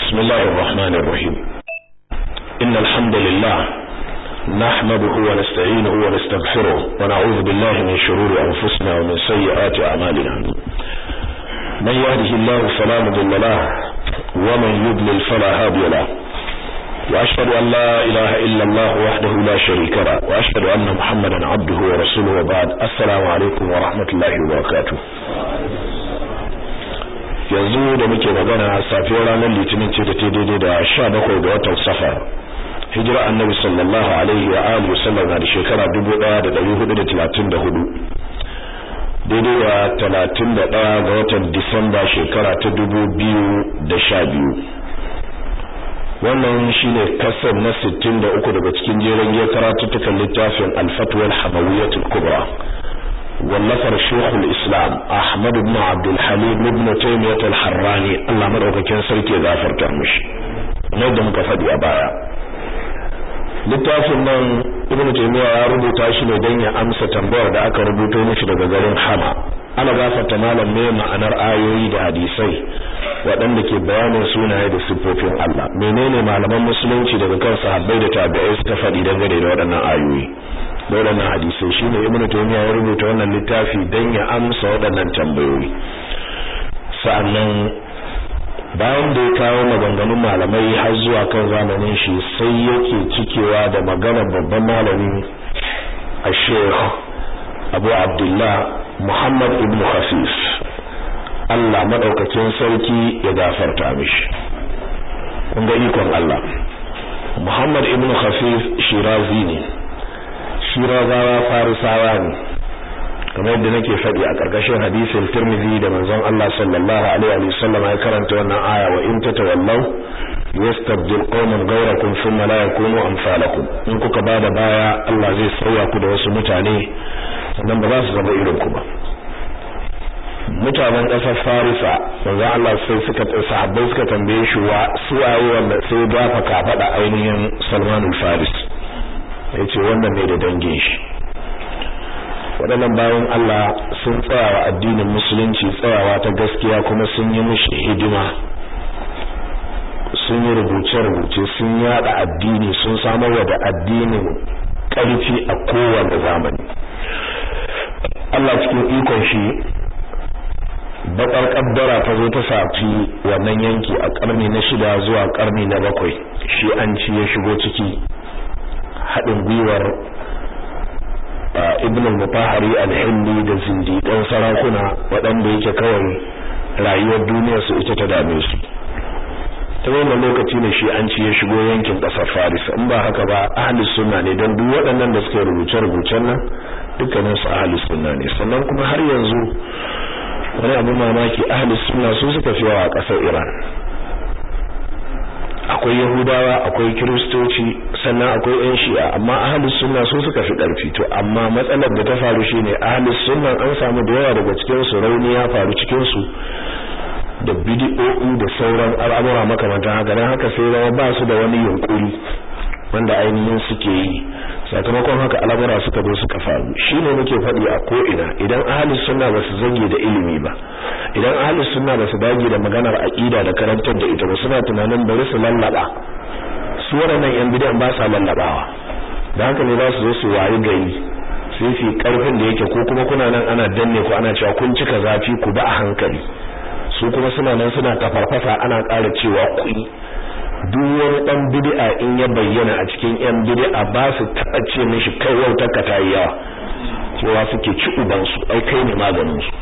بسم الله الرحمن الرحيم إن الحمد لله نحمده ونستعينه ونستغفره ونعوذ بالله من شرور أنفسنا ومن سيئات أعمالنا من يهده الله فلا مضل له ومن يضلل فلا هادي له وأشهد أن لا إله إلا الله وحده لا شريك له وأشهد أن محمدا عبده ورسوله وبعد السلام عليكم ورحمة الله وبركاته yanzu da muke magana safiyar ranar litinin ce da ta daidai da sha bakwai ga watan safar hijira annabi sallallahu alaihi wa alihi wasallam na da shekara dubu ɗaya da ɗari hudu da talatin da hudu daidai da talatin da ɗaya ga watan disamba shekara ta dubu biyu da sha biyu wannan shine kasar na sittin da uku daga cikin jeren giyar karatuttukan littafin alfatuwar hamawiyatul kubra wallafar shekul islam ahmad ibn abdul halim ibn taymiyyah al-harrani Allah madaukakin sarki ya gafarta mishi kamar da muka faɗi a baya littafin nan ibn taymiyyah ya rubuta shi ne don ya amsa tambayar da aka rubuto mishi daga garin hama ana gafarta malam ne ma'anar ayoyi da hadisai waɗanda ke bayanin sunaye da siffofin Allah menene malaman musulunci daga kan sahabbai da tabi'ai suka faɗi dangane da waɗannan ayoyi waɗannan hadisai shine ibnu taymiya ya rubuta wannan littafi dan ya amsa waɗannan tambayoyi sa'annan bayan da ya kawo maganganun malamai har zuwa kan zamanin shi sai yake cikewa da maganar babban malami a sheikh abu abdullah muhammad ibn khafif Allah madaukakin sarki ya gafarta mishi kun ga ikon Allah muhammad ibn khafif shirazi ne shirazawa farisawa ne kamar yadda nake faɗi a ƙarƙashin hadisin Tirmidhi da manzon Allah sallallahu alaihi wa sallam ya karanta wannan aya wa in tatawallaw yastabdil qauman ghayrakum thumma la yakunu amsalakum in kuka bada baya Allah zai sauya ku da wasu mutane sannan ba za su zama irin ku ba mutanen ƙasar Farisa manzon Allah sai suka sahabbai suka tambaye shi wa su waye wanda sai dafa kafaɗa ainihin Salman al-Faris yace wannan ne da dangin shi waɗannan bayan Allah sun tsayawa addinin musulunci tsayawa ta gaskiya kuma sun yi mishi hidima sun yi rubuce-rubuce sun yada addini sun samar da addinin ƙarfi a kowane zamani Allah cikin ikon shi bakar kaddara ta zo ta safi wannan yanki a ƙarni na shida zuwa ƙarni na bakwai shi an ci ya shigo ciki haɗin gwiwar ibn al-mutahari al-hindi da zindiƙan sarakuna waɗanda yake kawai rayuwar duniyar su ita ta dame su ta wannan lokaci ne shi an ci ya shigo yankin ƙasar faris in ba haka ba ahli sunna ne don duk waɗannan da suka rubuce rubucen nan dukkanin su ahli sunna ne sannan kuma har yanzu wani abu mamaki ahli sunna su suka fi yawa a ƙasar iran akwai yahudawa akwai kiristoci sannan akwai yan shi'a amma ahlus sunna su suka fi karfi to amma matsalar da ta faru shine ahlus sunna an samu da yawa daga cikin su rauni ya faru cikin su da bid'o'i da sauran al'amura makamantan haka dan haka sai rawa ba su da wani yunkuri wanda ainihin suke yi sakamakon haka al'amura suka zo suka faru shine muke faɗi a ko ina idan ahlus sunna ba su zage da ilimi ba idan ahlus sunna ba su dage da maganar aqida da karantar da ita ba suna tunanin bari su lallaba su waɗannan yan bidan ba sa lallabawa da haka ne za su zo su wayi gari sai su karfin da yake ko kuma kuna nan ana danne ku ana cewa kun cika zafi ku ba a hankali su kuma suna nan suna tafarfasa ana ƙara cewa kuɗi duk wani dan bid'a in ya bayyana a cikin yan bid'a ba su taɓa ce mishi kai wautar ka tayi yawa cewa suke ci uban su ai kai ne maganin su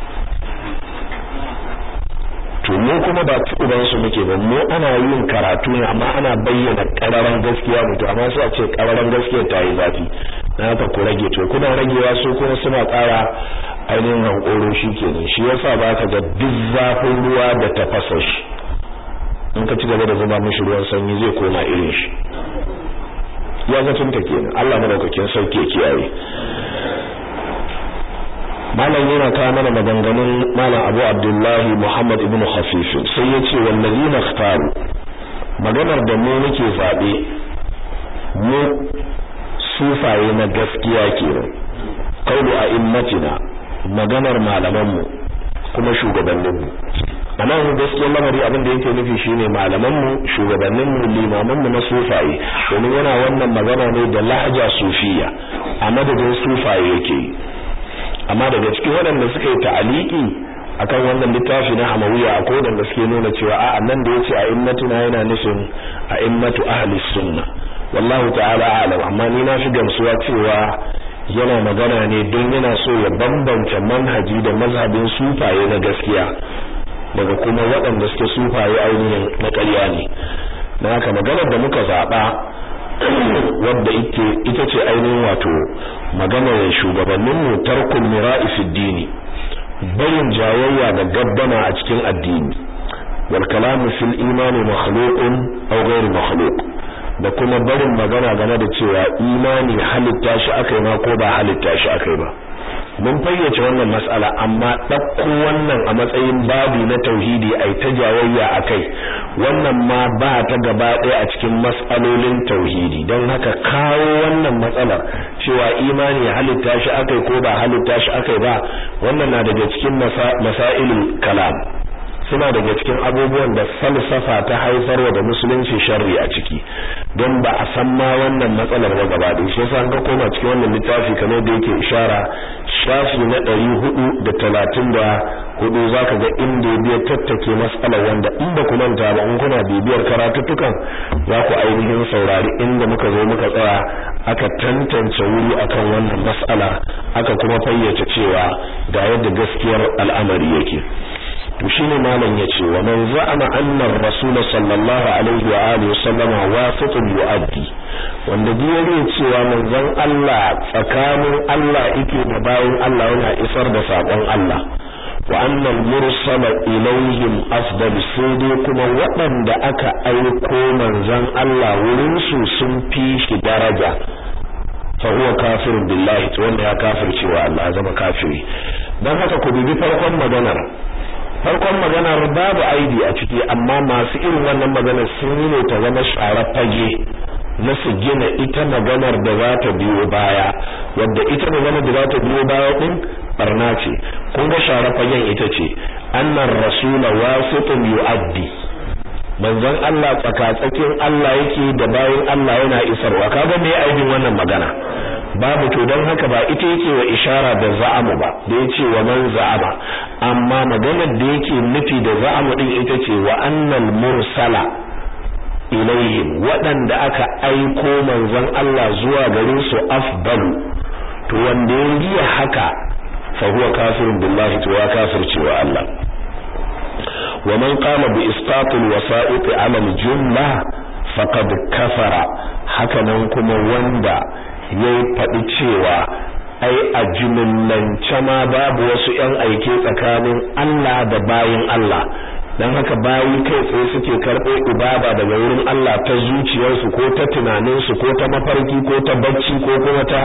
to mu kuma ba ci uban su muke ba mu ana yin karatu ne amma ana bayyana kararan gaskiya mutu amma sai a ce kararan gaskiya ta yi zafi na haka ku rage to kuna ragewa su kuma suna ƙara ainihin hankoro shi kenan shi yasa ba ka ga duk zafin ruwa da tafasa shi in ka ci gaba da zuba mishi ruwan sanyi zai koma irin shi ya zaton ta kenan Allah madaukakin sauke kiyaye malam yana kawo mana maganganun malam Abu Abdullahi Muhammad ibn Khafif sai ya ce wallazina ikhtaru maganar da mu muke zabe mu sufaye na gaskiya kenan qaulu a'immatina maganar malaman mu kuma shugabannin mu anan gaskiyar lamari abin da yake nufi shine malaman mu shugabannin mu limaman mu na sufaye domin yana wannan magana ne da lahja sufiya a madadin sufaye yake amma daga cikin waɗanda suka yi ta'aliki akan wannan littafi na hamawiya a kodan da suke nuna cewa a nan da yace a immatuna yana nufin a immatu ahli sunna wallahu ta'ala a'lam amma ni na fi gamsuwa cewa yana magana ne don yana so ya bambance manhaji da mazhabin sufaye na gaskiya daga kuma waɗanda suke sufaye ainihin na ƙarya ne na haka maganar da muka zaɓa wadda ita ce ainihin wato maganar shugabanninmu tarkul mira'i fi dini barin jayayya da gaddama a cikin addini wal kalamu fil imani makhluqun aw ghairu makhluq da kuma barin magana game da cewa imani halitta shi akai ma ko ba halitta shi akai ba mun fayyace wannan mas'ala amma ɗauko wannan a matsayin babu na tauhidi ai ta jayayya akai wannan ma ba ta gaba ɗaya a cikin mas'alolin tauhidi don haka kawo wannan matsalar cewa imani halitta shi akai ko ba halitta shi akai ba wannan na daga cikin masailul kalam suna daga cikin abubuwan da falsafa ta haifarwa da musulunci sharri a ciki don ba a san ma wannan matsalar ba gaba da shi yasa an ka koma cikin wannan littafi kamar da yake ishara shafi na ɗari hudu da talatin da hudu zaka ga inda ya biya tattake matsalar wanda in ba ku manta ba in kuna bibiyar karatuttukan za ku ainihin saurari inda muka zo muka tsaya aka tantance wuri akan wannan mas'ala aka kuma fayyace cewa ga yadda gaskiyar al'amari yake to shine malam yace wa man za'ama anna ar-rasul sallallahu alaihi wa alihi sallama wasitun yu'addi wanda duk cewa manzon Allah tsakanin Allah yake da bayin Allah yana isar da sakon Allah wa anna al-mursala ilayhim afdal sudi kuma waɗanda aka aiko manzon Allah wurin su sun fi shi daraja fa huwa kafirun billahi to wanda ya kafircewa Allah ya zama kafiri dan haka ku dubi farkon maganar farkon maganar babu aibi a ciki amma masu irin wannan maganar sun yi ne ta zama shara fage na su gina ita maganar da za ta biyo baya wadda ita maganar da za ta biyo baya din barna ce kun ga shara fagen ita ce annar rasula wasitun yu'addi manzon Allah tsakatsakin Allah yake da bayan Allah yana isarwa kaga me aibin wannan magana babu to don haka ba ita yake wa ishara da za'amu ba da yace wa man za'ama amma maganar da yake nufi da za'amu din ita ce wa annal mursala ilayhim waɗanda aka aiko manzon Allah zuwa gare su afdalu to wanda ya riya haka fa huwa kafirun billahi to ya kafirce wa Allah wa man qala bi isqatil wasa'iq 'ala al-jumla faqad kafara haka nan kuma wanda ya faɗi cewa ai a jumillance ma babu wasu ‘yan aike tsakanin Allah da bayin Allah don haka bayi kai tsaye suke karɓo ibada daga wurin Allah ta zuciyarsu ko ta tunaninsu ko ta mafarki ko ta bacci ko kuma ta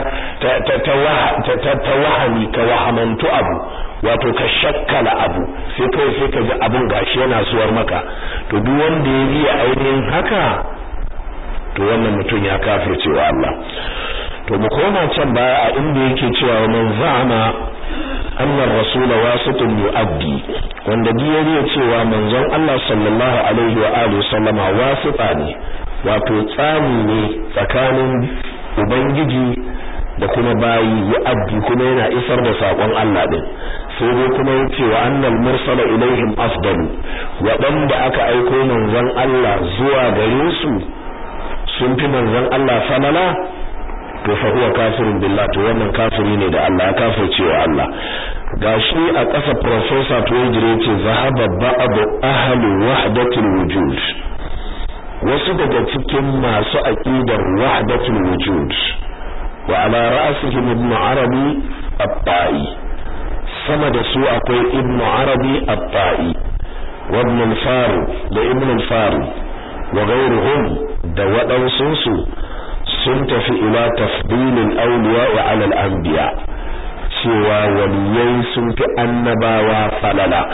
ta wahami ka wahamantu abu wato ka shakkala abu sai kai sai ka ji abun gashi yana suwar maka to duk wanda ya riya ainihin haka to wannan mutum ya kafirce wa Allah to mu koma can baya a inda yake cewa man za'ama annar rasul wasitun yu'addi wanda biyariya cewa manzon Allah sallallahu alaihi wa alihi sallama wasita ne wato tsani ne tsakanin ubangiji da kuma bayi yu'addi kuma yana isar da sakon Allah din sai dai kuma yace wa annal mursala ilaihim afdalu waɗanda aka aiko manzon Allah zuwa gare su sun fi manzon Allah falala to fa huwa kafirun billah to wannan kafiri ne da Allah ya kafirce wa Allah gashi a ƙasa professor Tuwajire yace zahaba ba'd ahli wahdatul wujud wasu daga cikin masu aqidar wahdatul wujud wa ala ra'sihim ibn arabi at-ta'i sama da su akwai ibn arabi at-ta'i wa ibn al-farid da ibn al-farid wa ghayruhum da waɗansu sun tafi ila tafdilil awliya wa ala al-anbiya cewa waliyai sun fi annabawa falala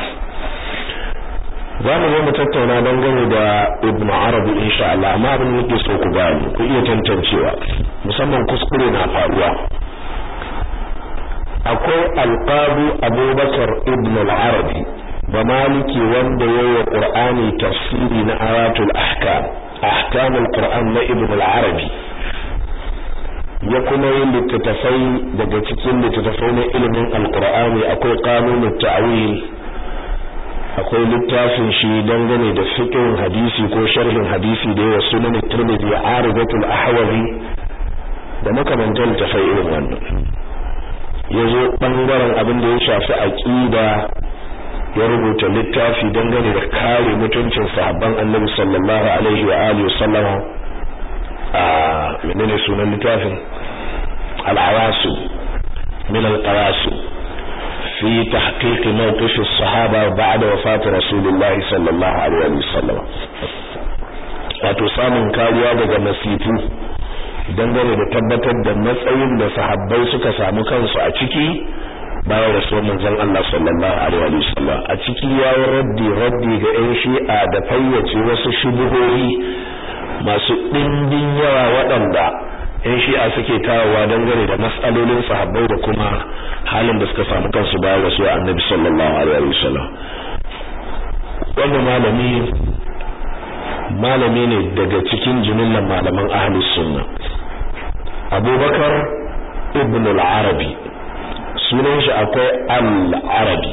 za mu zo mu tattauna dangane da ibnu arabi insha Allah amma abin da so ku gani ku iya tantancewa musamman kuskure na faruwa akwai alqabi abubakar ibn al-arabi ba maliki wanda yayi qur'ani tafsiri na ayatul ahkam ahkamul qur'an na ibn al-arabi ya kuma yin littattafai daga cikin littattafai na ilimin alqur'ani akwai qanunut ta'wil akwai littafin shi dangane da fiqhin hadisi ko sharhin hadisi da yawa sunan Tirmidhi Aridatul Ahwazi da makamantan tafai irin wannan yazo bangaren abin da ya shafi aqida ya rubuta littafi dangane da kare mutuncin sahabban Annabi sallallahu alaihi wa alihi wasallama a menene sunan littafin al-awasu min al-qawasu في تحقيق موقف الصحابة بعد وفاة رسول الله صلى الله عليه وسلم wato samun kariya daga masifu dangane da tabbatar da matsayin da sahabbai suka samu kansu a ciki bayan rasuwar manzon Allah sallallahu alaihi wasallam a ciki yayi raddi raddi ga ƴan shi'a da fayyace wasu shubuhohi masu ɗimbin yawa waɗanda ƴan shi'a suke kawowa dangane da matsalolin sahabbai da kuma halin da suka samu kansu bayan rasuwar annabi sallallahu alaihi wasallam wannan malami malami ne daga cikin jimillan malaman ahlus sunna abubakar ibn al-arabi sunan shi akwai al-arabi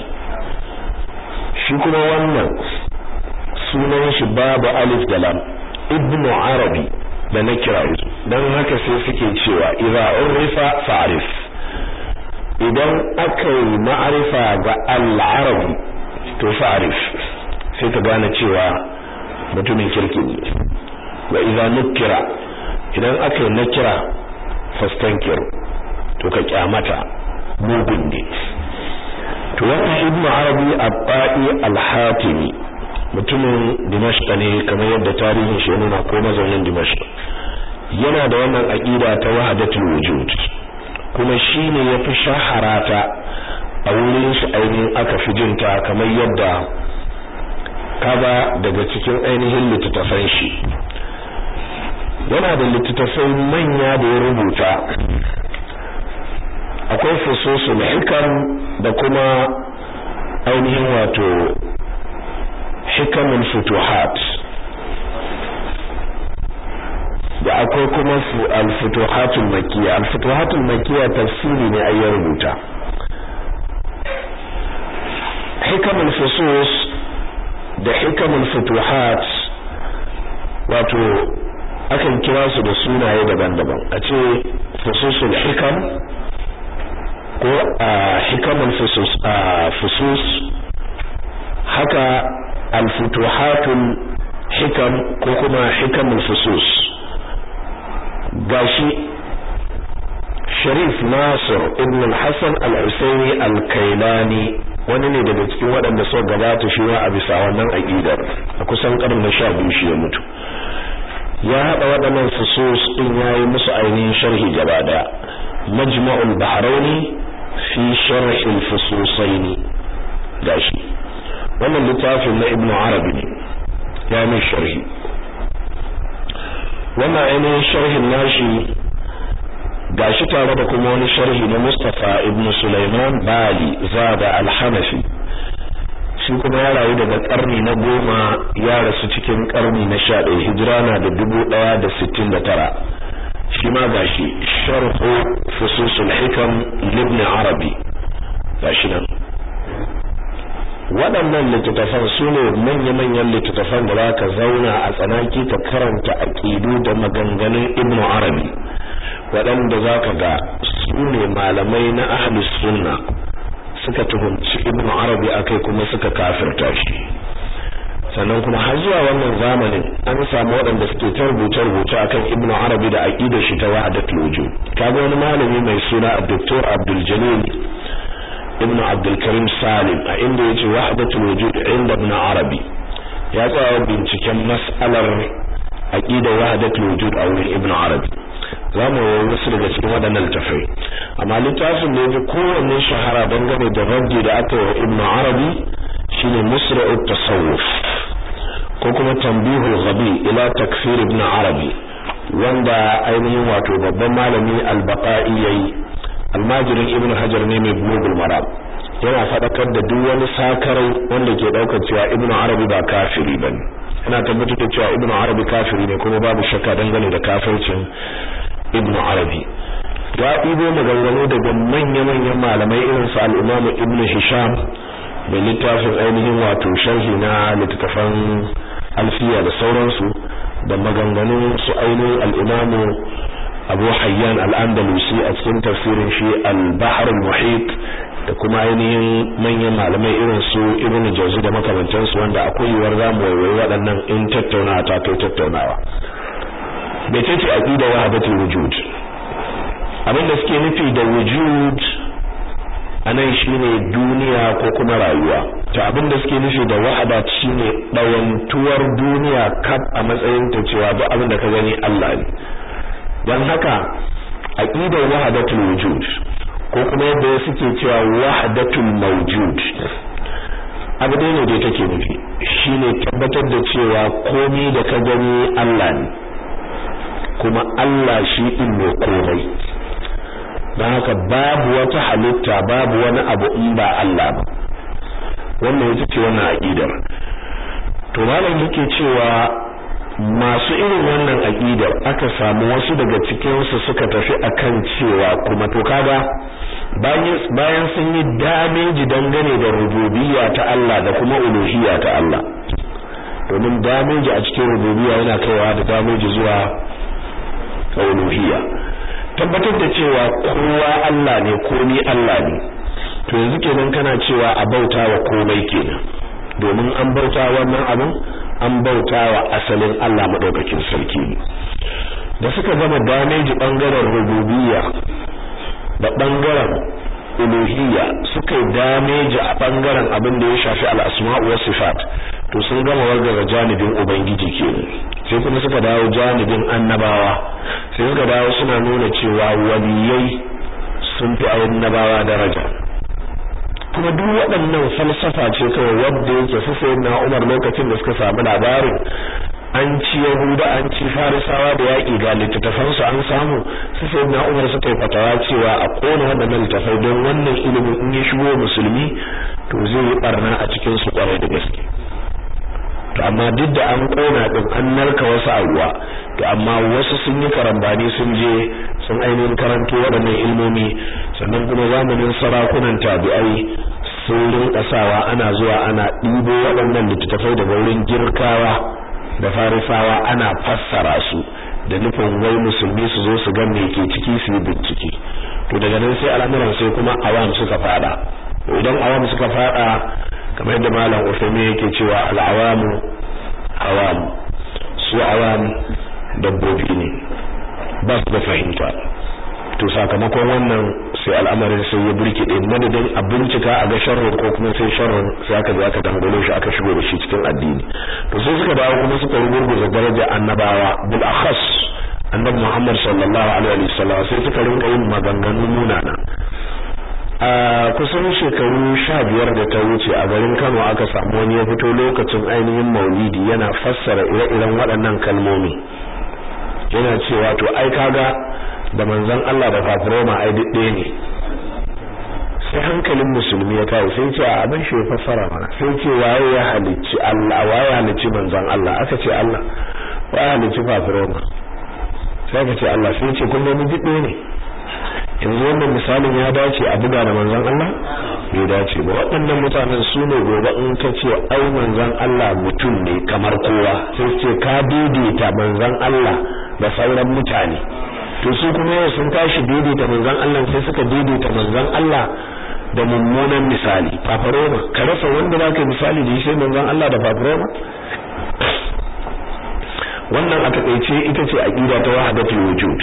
shi kuma wannan sunan shi babu alif da lam ibn arabi da na kira dan haka sai suke cewa idza urifa fa'rif idan aka yi ma'arifa ga al-arabi to fa'rif sai ka gane cewa mutumin kirki ne wa idza nukira idan aka yi nakira fastankir to ka kyamata mugun ne to wannan ibnu arabi abba'i al-hatimi mutumin dimashq ne kamar yadda tarihin shi nuna ko mazaunin dimashq yana da wannan aqida ta wahdatul wujud kuma shine yafi shaharata a wurin shi ainihin aka fi jinta kamar yadda kaba daga cikin ainihin littattafan shi yana da littattafai manya da ya rubuta akwai fususul hikam da kuma ainihin wato hikamun futuhat da akwai kuma al-futuhatul makiyya al-futuhatul makiyya tafsiri ne ayyar rubuta hikamun fusus da hikamun futuhat wato akan kira su da sunaye daban-daban a ce fususul hikam ko a hikamun fusus a fusus haka alfutuhatul hikam ko kuma hikamul fusus gashi Sharif Nasir ibn al-Hasan al-Husaini al-Kailani wani ne daga cikin waɗanda suka gabata shi wa a bisa wannan aqidar a kusan karnin 12 shi ya mutu ya haɗa waɗannan fusus ɗin yayi musu ainihin sharhi gaba daya majma'ul bahraini fi sharh al-fususaini gashi wannan littafin na ibnu arabi ne ya mai sharhi wannan ainihin sharhin nashi gashi tare da kuma wani sharhi na Mustafa ibn Sulaiman Bali Zada al-Hanafi shi kuma ya rayu daga karni na goma ya rasu cikin karni na sha ɗaya hijira na da dubu ɗaya da sittin da tara shi ma gashi sharhu fususul hikam libni arabi gashi nan waɗannan littattafan su ne manya-manyan littattafan da za ka zauna a tsanaki ka karanta aƙidu da maganganun ibnu arabi waɗanda za ka ga su ne malamai na ahlus sunna suka tuhumci ibnu arabi akai kuma suka kafirta shi sannan kuma har zuwa wannan zamanin an samu waɗanda suke ta rubuce-rubuce akan ibnu arabi da aqidar shi ta wahdatul wujud kaga wani malami mai suna Dr. Abdul Jalil ibnu Abdul Karim Salim a inda yace wahdatul wujud inda ibn arabi ya tsaya binciken mas'alar aqidar wahdatul wujud a wurin ibnu arabi za mu yi wasu daga cikin waɗannan littafai amma littafin da ya fi kowanne shahara dangane da raddi da aka yi ibn arabi shine musra'ut tasawuf ko kuma tambihul ghabi ila takfir ibn arabi wanda ainihin wato babban malami al-baqai yayi almajirin ibn hajar ne mai bulugul maram yana faɗakar da duk wani sakarai wanda ke ɗaukar cewa ibnu arabi ba kafiri bane yana tabbatar da cewa ibnu arabi kafiri ne kuma babu shakka dangane da kafircin ibnu arabi ya ɗibo maganganu daga manya-manyan malamai irin su al-imamu ibnu hisham da littafin ainihin wato sharhi na littattafan alfiya da sauransu da maganganun su ainihin al-imamu abu hayyan al-andalusi a cikin tafsirin shi al-bahr al-muhit da kuma ainihin manyan malamai irin su ibnu jawzi da makamantansu wanda akwai yiwuwar zamu waiwayi waɗannan in tattaunawa ta kai tattaunawa bai ce aqida wahdatul wujud abin da suke nufi da wujud anan shine duniya ko kuma rayuwa to abin da suke nufi da wahada shine dawantuwar duniya kaf a matsayin ta cewa duk abin da ka gani Allah ne dan haka aqidar wahdatul wujud ko kuma yadda suke cewa wahdatul mawjud abu dai ne da take nufi shine tabbatar da cewa komai da ka gani Allah ne kuma Allah shi din ne komai don haka babu wata halitta babu wani abu in ba Allah ba wannan ita ce wannan aqidar to malam yake cewa masu irin wannan aqidar aka samu wasu daga cikin su suka tafi akan cewa kuma to kaga bayan sun yi dameji dangane da rububiyya ta Allah da kuma uluhiyya ta Allah domin dameji a cikin rububiyya yana kaiwa da dameji zuwa uluhiyya tabbatar da cewa kowa Allah ne komai Allah ne to yanzu kenan kana cewa a bauta wa komai kenan domin an bauta wannan abin an bauta wa asalin Allah madaukakin sarki ne da suka gama damage bangaren rububiyya da bangaren uluhiyya suka damage a bangaren abin da ya shafi al-asma' wa sifat to sun gama wargaza janibin ubangiji kenan sai kuma suka dawo janibin annabawa sai suka dawo suna nuna cewa waliyai sun fi annabawa daraja kuma duk waɗannan falsafa ce kawai wadda yake su sai na Umar lokacin da suka samu labarin an ci Yahuda an ci Farisawa da yaƙi ga littattafan su an samu su sai na Umar suka yi fatawa cewa a kona waɗannan littattafai don wannan ilimin in ya shigo musulmi to zai yi barna a cikin su kwarai da gaske to amma duk da an kona din an narka wasu a ruwa to amma wasu sun yi karambani sun je sun ainihin karanto waɗannan ilmomi sannan kuma zamanin sarakunan tabi'ai sun rinka sawa ana zuwa ana ɗibo waɗannan littattafai daga wurin girkawa da farisawa ana fassara su da nufin wai musulmi su zo su ga me ke ciki su yi bincike to daga nan sai al'amuran sai kuma awam suka fada idan awam suka fada kamar yadda malam Uthaymeen yake cewa al'awamu awam su awam dabbobi ne ba su da fahimta to sakamakon wannan sai al'amarin sai ya burkide madadin a bincika a ga sharrin ko kuma sai sharrin sai aka je aka dangalo shi aka shigo da shi cikin addini to sai suka dawo kuma suka rugurguza daraja annabawa bil akhas annabi Muhammad sallallahu alaihi wasallam sai suka rinka yin maganganu munana a kusan shekaru sha biyar da ta wuce a garin Kano aka samu wani ya fito lokacin ainihin maulidi yana fassara ire-iren waɗannan kalmomi yana cewa to ai kaga da manzon Allah da fafiroma ai duk ɗaya ne sai hankalin musulmi ya kawo sai ce a abin shi ya fassara mana sai ce waye ya halicci Allah waye ya halicci manzon Allah aka ce Allah waye ya halicci fafiroma sai aka ce Allah sai ce kun ga duk ɗaya ne yanzu wannan misalin ya dace a buga da manzon Allah bai dace ba waɗannan mutanen su ne gobe in ka ce ai manzon Allah mutum ne kamar kowa sai ce ka daidaita manzon Allah da sauran mutane to su kuma yau sun tashi daidaita manzon Allah sai suka daidaita manzon Allah da mummunan misali fafaroma ka rasa wanda zaka misali da shi manzon Allah da fafaroma wannan a takeice ita ce aqida ta wahdatul wujud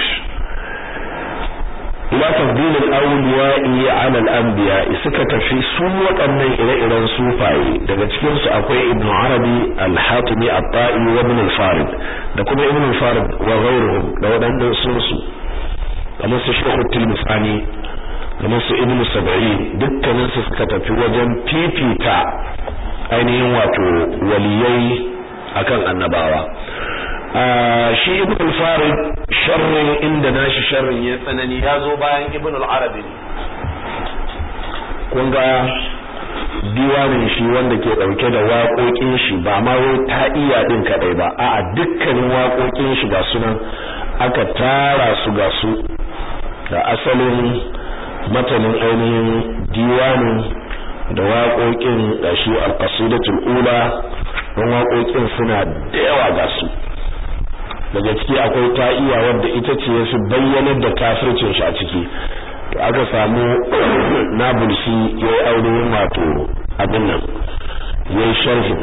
ila tafdil al-awliya'i 'ala al-anbiya suka tafi su waɗannan ire-iren sufaye daga cikin su akwai ibn arabi al-hatimi at-ta'i wa ibn al-farid da kuma ibn al-farid wa ghayruhum da waɗannan sun su kamar su shaykh tilmisani kamar su ibn sab'in dukkanin su suka tafi wajen fifita ainihin wato waliyai akan annabawa shi ibn al-farid sharrin inda nashi sharrin ya tsanani ya zo bayan ibn al-arabi kun ga diwanin shi wanda ke dauke da waƙoƙin shi ba ma wai ta iya din kadai ba a'a dukkanin waƙoƙin shi ga sunan aka tara su ga su da asalin matanin ainihin diwanin da waƙoƙin da shi al-qasidatul ula don waƙoƙin suna da yawa ga su daga ciki akwai ta iya wadda ita ce su bayyanar da kafircin shi a ciki to aka samu nabulsi ya yi ainihin wato abin nan ya yi sharhin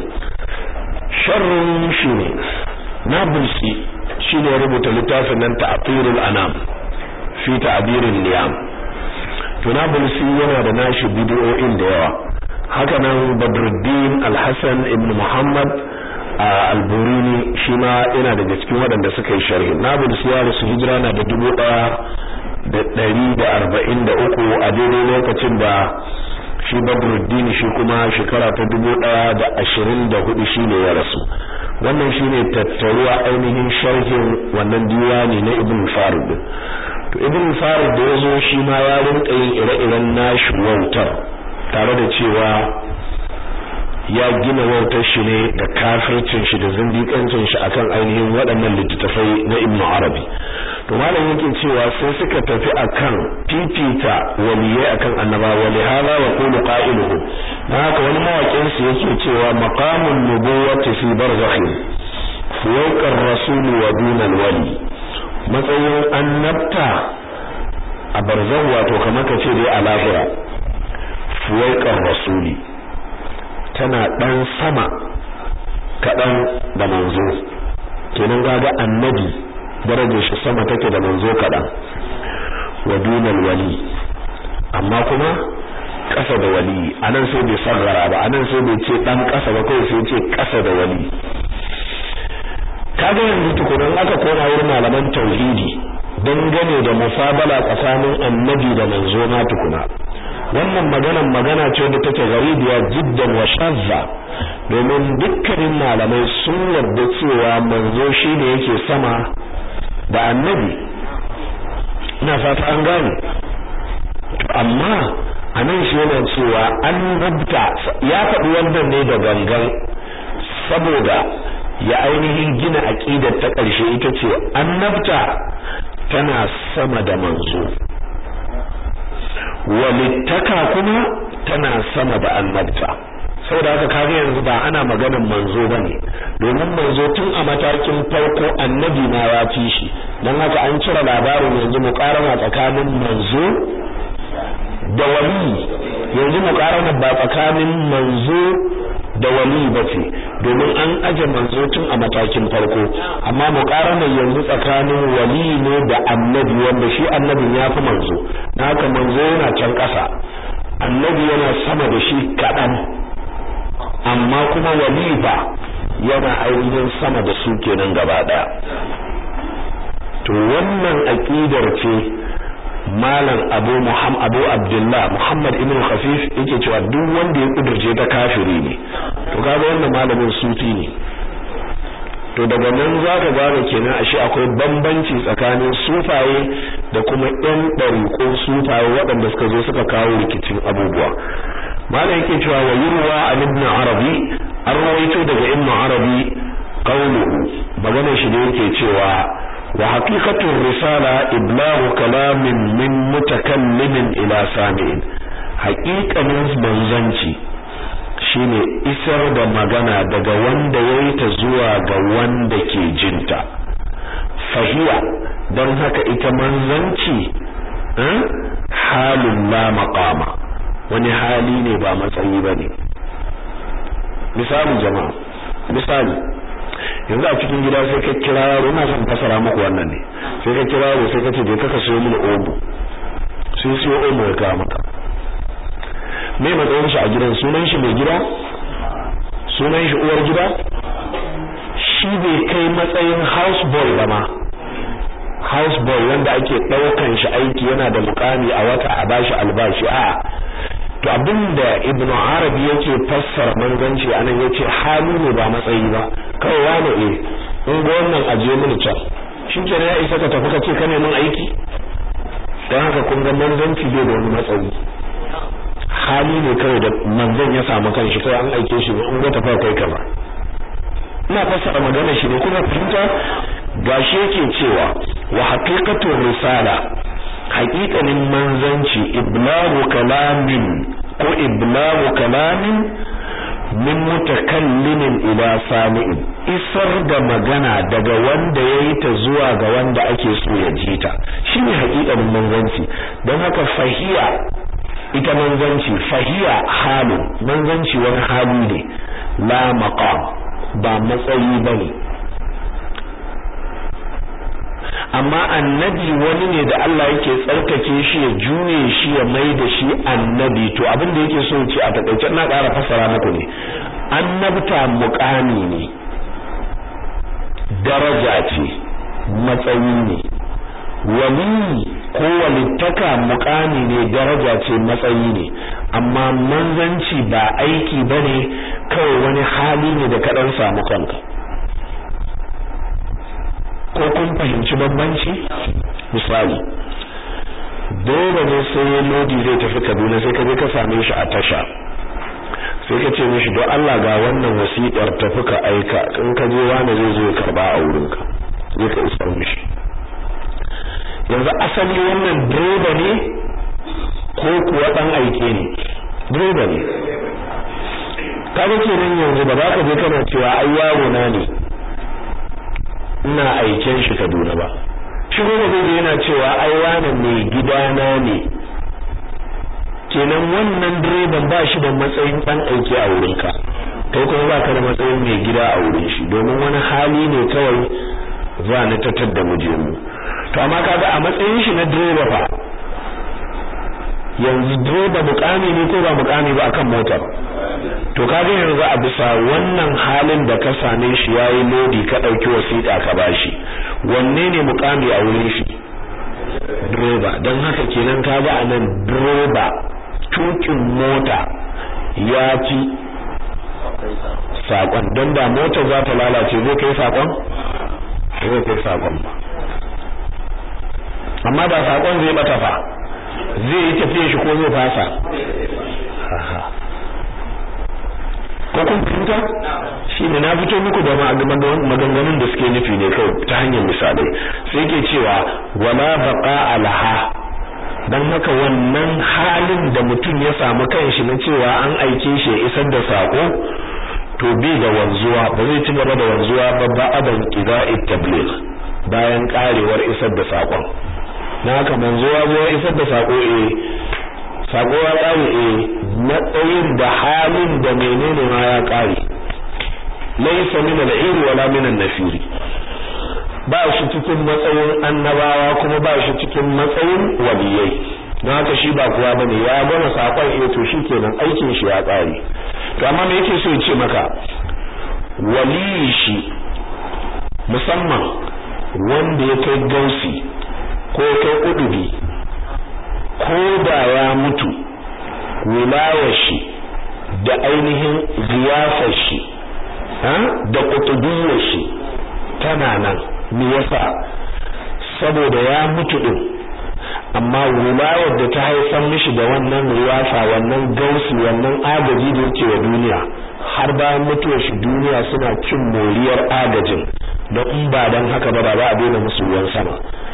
sharrin shi ne nabulsi shi ne rubuta littafin nan ta'atirul anam fi ta'abirin niyam to nabulsi yana da nashi bidiyoyin da yawa haka nan badruddin alhassan ibn muhammad al-burini shi ma yana daga cikin waɗanda suka yi sharhi nabulsi ya rasu hijira na da dubu ɗaya da ɗari da arba'in da uku a daidai lokacin da shi badruddin shi kuma shekara ta dubu ɗaya da ashirin da hudu shi ne ya rasu wannan shi ne tattaruwa ainihin sharhin wannan diwani na ibn farid to ibn farid da ya zo shi ma ya rinka yin ire-iren nashi wautar tare da cewa ya gina wautar shi ne da kafircin shi da zindikancin shi akan ainihin waɗannan littattafai na ibn arabi to malam yake cewa sai suka tafi akan fifita waliyai akan annaba wali hada wa qulu qailuhu dan haka wani mawakin su yake cewa maqamun nubuwati fi barzakhi fawqa ar-rasul wa duna al-wali matsayin annabta a barzakh wato kamar ka ce dai a lahira fawqa ar-rasuli tana dan sama kadan da manzo kenan ga annabi darajar shi sama take da manzo kaɗan wa dunal wali amma kuma ƙasa da wali anan sai bai sarrara ba anan sai bai ce dan ƙasa ba kawai sai ce ƙasa da wali kaga yanzu tukunan aka koma wurin malaman tauhidi dangane da musabala tsakanin annabi da manzo na tukuna wannan maganan magana ce da take garibiya jiddan wa shazza domin dukkanin malamai sun yarda cewa manzo shine yake sama da annabi ina fata an gane amma anan shi yana cewa annabta ya faɗi wannan ne da gangan saboda ya ainihin gina aqidar ta ƙarshe ita ce annabta tana sama da manzo walittaka kuma tana sama da annabta saboda haka kaga yanzu ba ana maganar manzo bane domin manzo tun a matakin farko annabi ma ya fi shi dan haka an cire labarin yanzu muqarana tsakanin manzo da wali yanzu muqarana ba tsakanin manzo da wali bace domin an aje manzo tun a matakin farko amma muqarana yanzu tsakanin wali ne da annabi wanda shi annabin ya fi manzo dan haka manzo yana can ƙasa annabi yana sama da shi kaɗan amma kuma walifa yana ainihin sama da su kenan gaba daya to wannan aqidar ce malam abu muhammad abu abdullah muhammad ibn khafif yake cewa duk wanda ya kudurce ta kafiri ne to kaga wannan malamin sufi ne to daga nan zaka gane kenan ashe akwai bambanci tsakanin sufaye da kuma ɗan ɗariƙo sufaye waɗanda suka zo suka kawo rikicin abubuwa malam yake cewa wa yurwa an ibn arabi an rawaito daga ibn arabi qawluhu maganar shi da yake cewa wa haqiqatur risala iblahu kalamin min mutakallimin ila sami'in haqiqanin manzanci shine isar da magana daga wanda yayi ta zuwa ga wanda ke jinta fahiya don haka ita manzanci halin la maqama wani hali ne ba matsayi ba ne misali jama'a misali yanzu a cikin gida sai ka kira yaro ina son fasara muku wannan ne sai ka kira yaro sai ka ce je ka ka siyo mini omo sai siyo omo ya kawo maka me matsayin shi a gidan sunan shi mai gida sunan shi uwar gida shi bai kai matsayin house boy ba ma house boy wanda ake daukan shi aiki yana da mukami a wata a bashi albashi a to abinda ibnu arabi yake fassara manzanci anan yace hali ne ba matsayi ba kawai wani eh in ga wannan aje mini can shikenan ya isa ka tafi ka ce ka neman aiki dan haka kun ga manzanci bai da wani matsayi hali ne kawai da manzon ya samu kanshi kai an aike shi ne in ga tafa kai kaza ina fassara magana shi ne kuma fahimta gashi yake cewa wa haqiqatu risala haqiqanin manzanci iblagu kalamin ko iblagu kalamin min mutakallimin ila sami'in isar da magana daga wanda yayi ta zuwa ga wanda ake so ya ji ta shine haƙiƙanin manzanci don haka fahiya ita manzanci fahiya halu manzanci wani hali ne la maqam ba matsayi bane amma annabi wani ne da Allah yake tsarkake shi ya juye shi ya mai da shi annabi to abin da yake so ce a takaice na ƙara fassara muku ne annabta muƙami ne daraja ce matsayi ne wali ko walittaka muƙami ne daraja ce matsayi ne amma manzanci ba aiki bane kawai wani hali ne da ka dan samu kanka ko kun fahimci bambanci misali dole ne sai lodi zai tafi Kaduna sai ka je ka same shi a tasha sai ka ce mishi don Allah ga wannan wasiƙar tafi ka aika in ka je wani zai zo ya karba a wurinka zai ka isar mishi yanzu asali wannan direba ne ko kuwa dan aike ne direba ne kaga kenan yanzu ba za ka je kana cewa ai yaro na ne ina aiken shi Kaduna ba shi kuma zai yana cewa ai wani mai gidana ne kenan wannan direban ba shi da matsayin dan aiki a wurinka kai kuma ba ka da matsayin mai gida a wurin shi domin wani hali ne kawai za ni tattar da muje mu to amma kaga a matsayin shi na direba fa yanzu direba mukami ne ko ba mukami ba akan motar to kaga yanzu a bisa wannan halin da ka same shi yayi lodi ka dauki wasiƙa ka bashi wanne ne mukami a wurin shi direba dan haka kenan kaga anan direba tukin mota ya ci sakon don da motar za ta lalace zai kai sakon zai kai sakon ba amma da sakon zai bata fa zai yi tafiye shi ko zai fasa ko kun fahimta shi ne na fito muku da maganganun da suke nufi ne kawai ta hanyar misalai sai ke cewa wala baqa alaha dan haka wannan halin da mutum ya samu kanshi na cewa an aike shi ya isar da sako to bai da wanzuwa ba zai ci gaba da wanzuwa ba ba adan qida'it tabligh bayan karewar isar da sakon na haka manzuwa zo isar da sako eh sako ya kare eh matsayin da halin da menene ma ya kare laysa min al-ir wala min an-nafir ba shi cikin matsayin annabawa kuma ba shi cikin matsayin waliyai don haka shi ba kuwa bane ya gama sakon eh to shikenan aikin shi ya kare to amma me yake so ya ce maka waliyi shi musamman wanda ya kai gausi ko kai udubi ko da ya mutu wilayar shi da ainihin ziyafar shi da kutubiyar shi tana nan me yasa saboda ya mutu din amma wilayar da ta haifar mishi da wannan riyafa wannan gausi wannan agaji da yake wa duniya har bayan mutuwar shi duniya suna cin moriyar agajin da in ba dan haka ba ba za a daina musu ruwan sama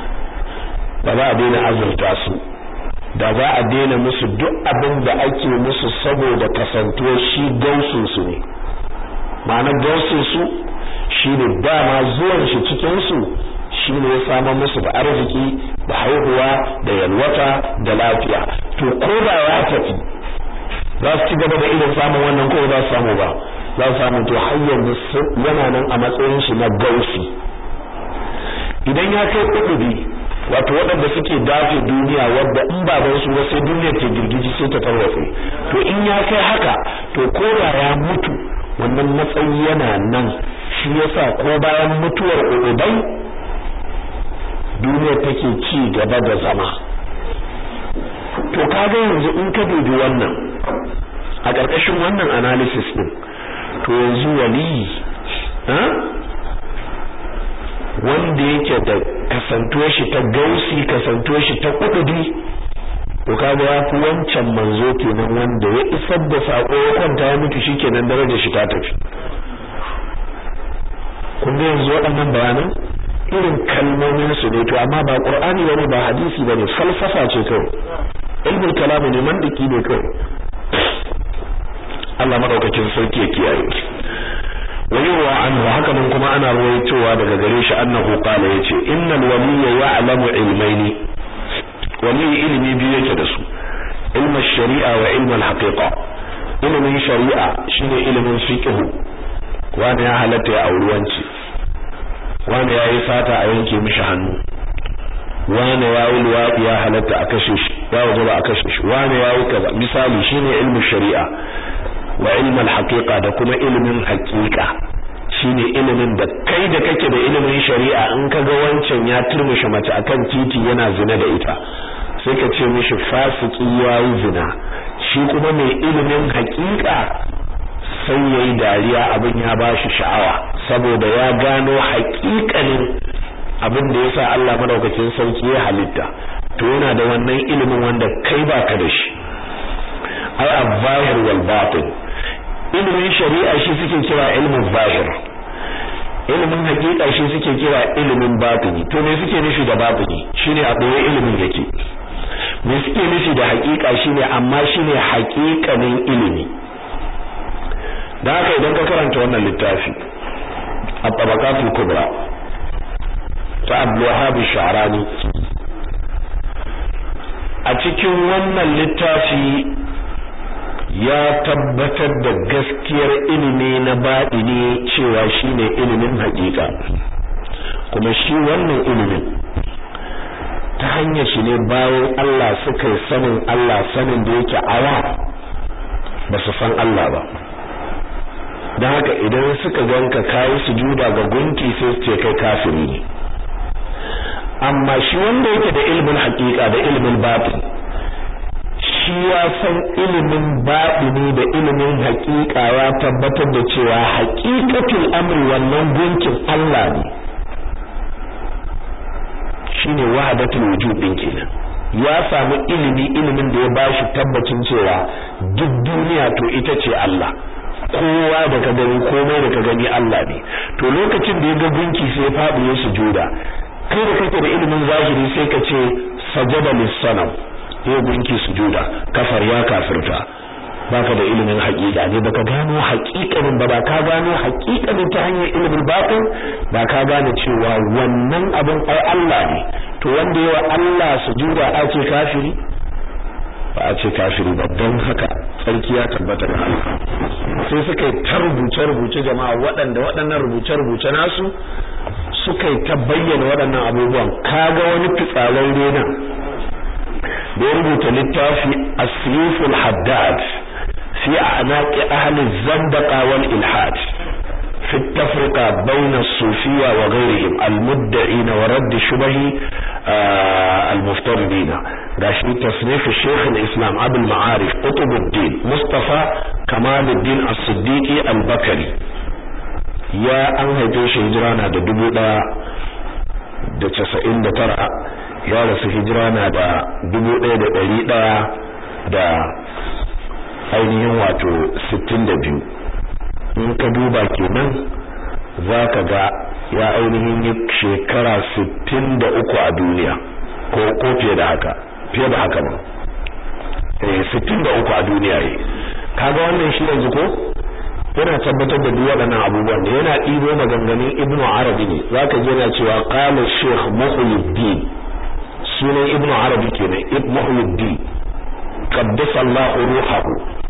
ba za a daina azurta su da za a daina musu duk abin da ake musu saboda kasantuwar shi gausin su ne ma'ana gausin su shine dama zuwan shi cikin su shine ya samar musu da arziki da haihuwa da yalwata da lafiya to ko da ya tafi za su ci gaba da irin samun wannan ko za su samu ba za su samu to har yanzu yana nan a matsayin shi na gausi idan ya kai kudubi wato waɗanda suke dafe duniya wadda in ba ban su ba sai duniya ta girgiji sai ta tarwatse to in ya kai haka to ko da ya mutu wannan matsayi yana nan shi yasa ko bayan mutuwar ubai duniya take ci gaba da zama to kaga yanzu in ka dubi wannan a ƙarƙashin wannan analysis din to yanzu wali wanda yake da kasantuwar shi ta gausi kasantuwar shi ta kududi to kaga ya fi wancan manzo kenan wanda ya isar da sako ya kwanta ya mutu shikenan darajar shi ta tafi kun ga yanzu waɗannan bayanan irin kalmomin su ne to amma ba qur'ani bane ba hadisi bane falsafa ce kawai ilmul kalam ne mandiki ne kawai Allah madaukakin sarki ya kiyaye ويروى عنه هكذا كما أنا رويتوا daga gare shi annahu qala yace innal waliyya ya'lamu ilmaini wali ilmi biyu yake da su ilmin shari'a wa ilmin haqiqa ilmin shari'a shine ilmin fiqh wanda ya halatta ya auri wanci wanda ya yi sata a yanke mishi hannu wanda ya yi luwaɗi ya halatta a kashe shi ya wajaba a kashe shi wanda ya yi kaza misali shine ilmin shari'a wa ilmin haqiqa da kuma ilimin haqiqa shine ilimin da kai da kake da ilimin shari'a in ka ga wancan ya turmushe mace akan titi yana zina da ita sai ka ce mishi fasiki yayi zina shi kuma mai ilimin haqiqa sai yayi dariya abin ya bashi sha'awa saboda ya gano haƙiƙanin abin da yasa Allah madaukakin sarki ya halitta to yana da wannan ilimin wanda kai baka da shi ai al-zahir wal batin ilimin shari'a shi suke kira ilmin zahir ilimin hakika shi suke kira ilimin batini to me suke nufi da batini shine a boye ilimin yake me suke nufi da hakika shine amma shine hakikanin ilimi da haka idan ka karanta wannan littafi at-tabaqatul kubra ta Abdul Wahhab Sha'rani a cikin wannan littafi ya tabbatar da gaskiyar ilimi na baɗini cewa shine ilimin haƙiƙa kuma shi wannan ilimin ta hanyar shi ne bayan Allah suka yi sanin Allah sanin da yake awa ba su san Allah ba don haka idan suka ganka kayi sujuda ga gunki sai su ce kai kafiri ne amma shi wanda yake da ilimin haƙiƙa da ilimin batin shi ya san ilimin baɗini da ilimin haƙiƙa ya tabbatar da cewa haƙiƙatul amri wannan gunkin Allah ne shine wahdatul wujud din kenan ya samu ilimi ilimin da ya bashi tabbacin cewa duk duniya to ita ce Allah kowa da ka gani komai da ka gani Allah ne to lokacin da ya ga gunki sai ya faɗi ya sujuda kai da kake da ilimin zahiri sai ka ce sajada lis-sanam ya gunki sujuda kafar ya kafirta baka da ilimin haƙiƙa ne baka gano haƙiƙanin ba ba ka gano haƙiƙanin ta hanyar ilimin batin ba ka gane cewa wannan abin ai Allah ne to wanda yawa Allah sujuda a ce kafiri ba a ce kafiri ba don haka tsarki ya tabbata ga Allah sai suka yi ta rubuce-rubuce jama'a waɗanda waɗannan rubuce-rubuce nasu suka yi ta bayyana waɗannan abubuwan kaga wani fitsararre nan da ya rubuta littafi asiful haddad fi a'naqi ahli zandaqa wal ilhad في التفرقة بين الصوفية وغيرهم المدعين ورد شبه آه المفترضين راشي تصنيف الشيخ الإسلام أبو المعارف قطب الدين مصطفى كمال الدين الصديقي البكري يا أن هيتوش هجرانا دا دبو دا دا تسعين دا ترى ya rasu hijira na da dubu ɗaya da ɗari ɗaya da ainihin wato sittin da biyu in ka duba kenan za ka ga ya ainihin yi shekara sittin da uku a duniya ko ko fiye da haka fiye da haka ba eh sittin da uku a duniya yi kaga wannan shi yanzu ko yana tabbatar da duk waɗannan abubuwan da yana ɗibo maganganun ibnu arabi ne zaka ji yana cewa qala shaykh muhyiddin sunan ibnu arabi kenan ibnu muhyiddin qaddasa Allah ruhahu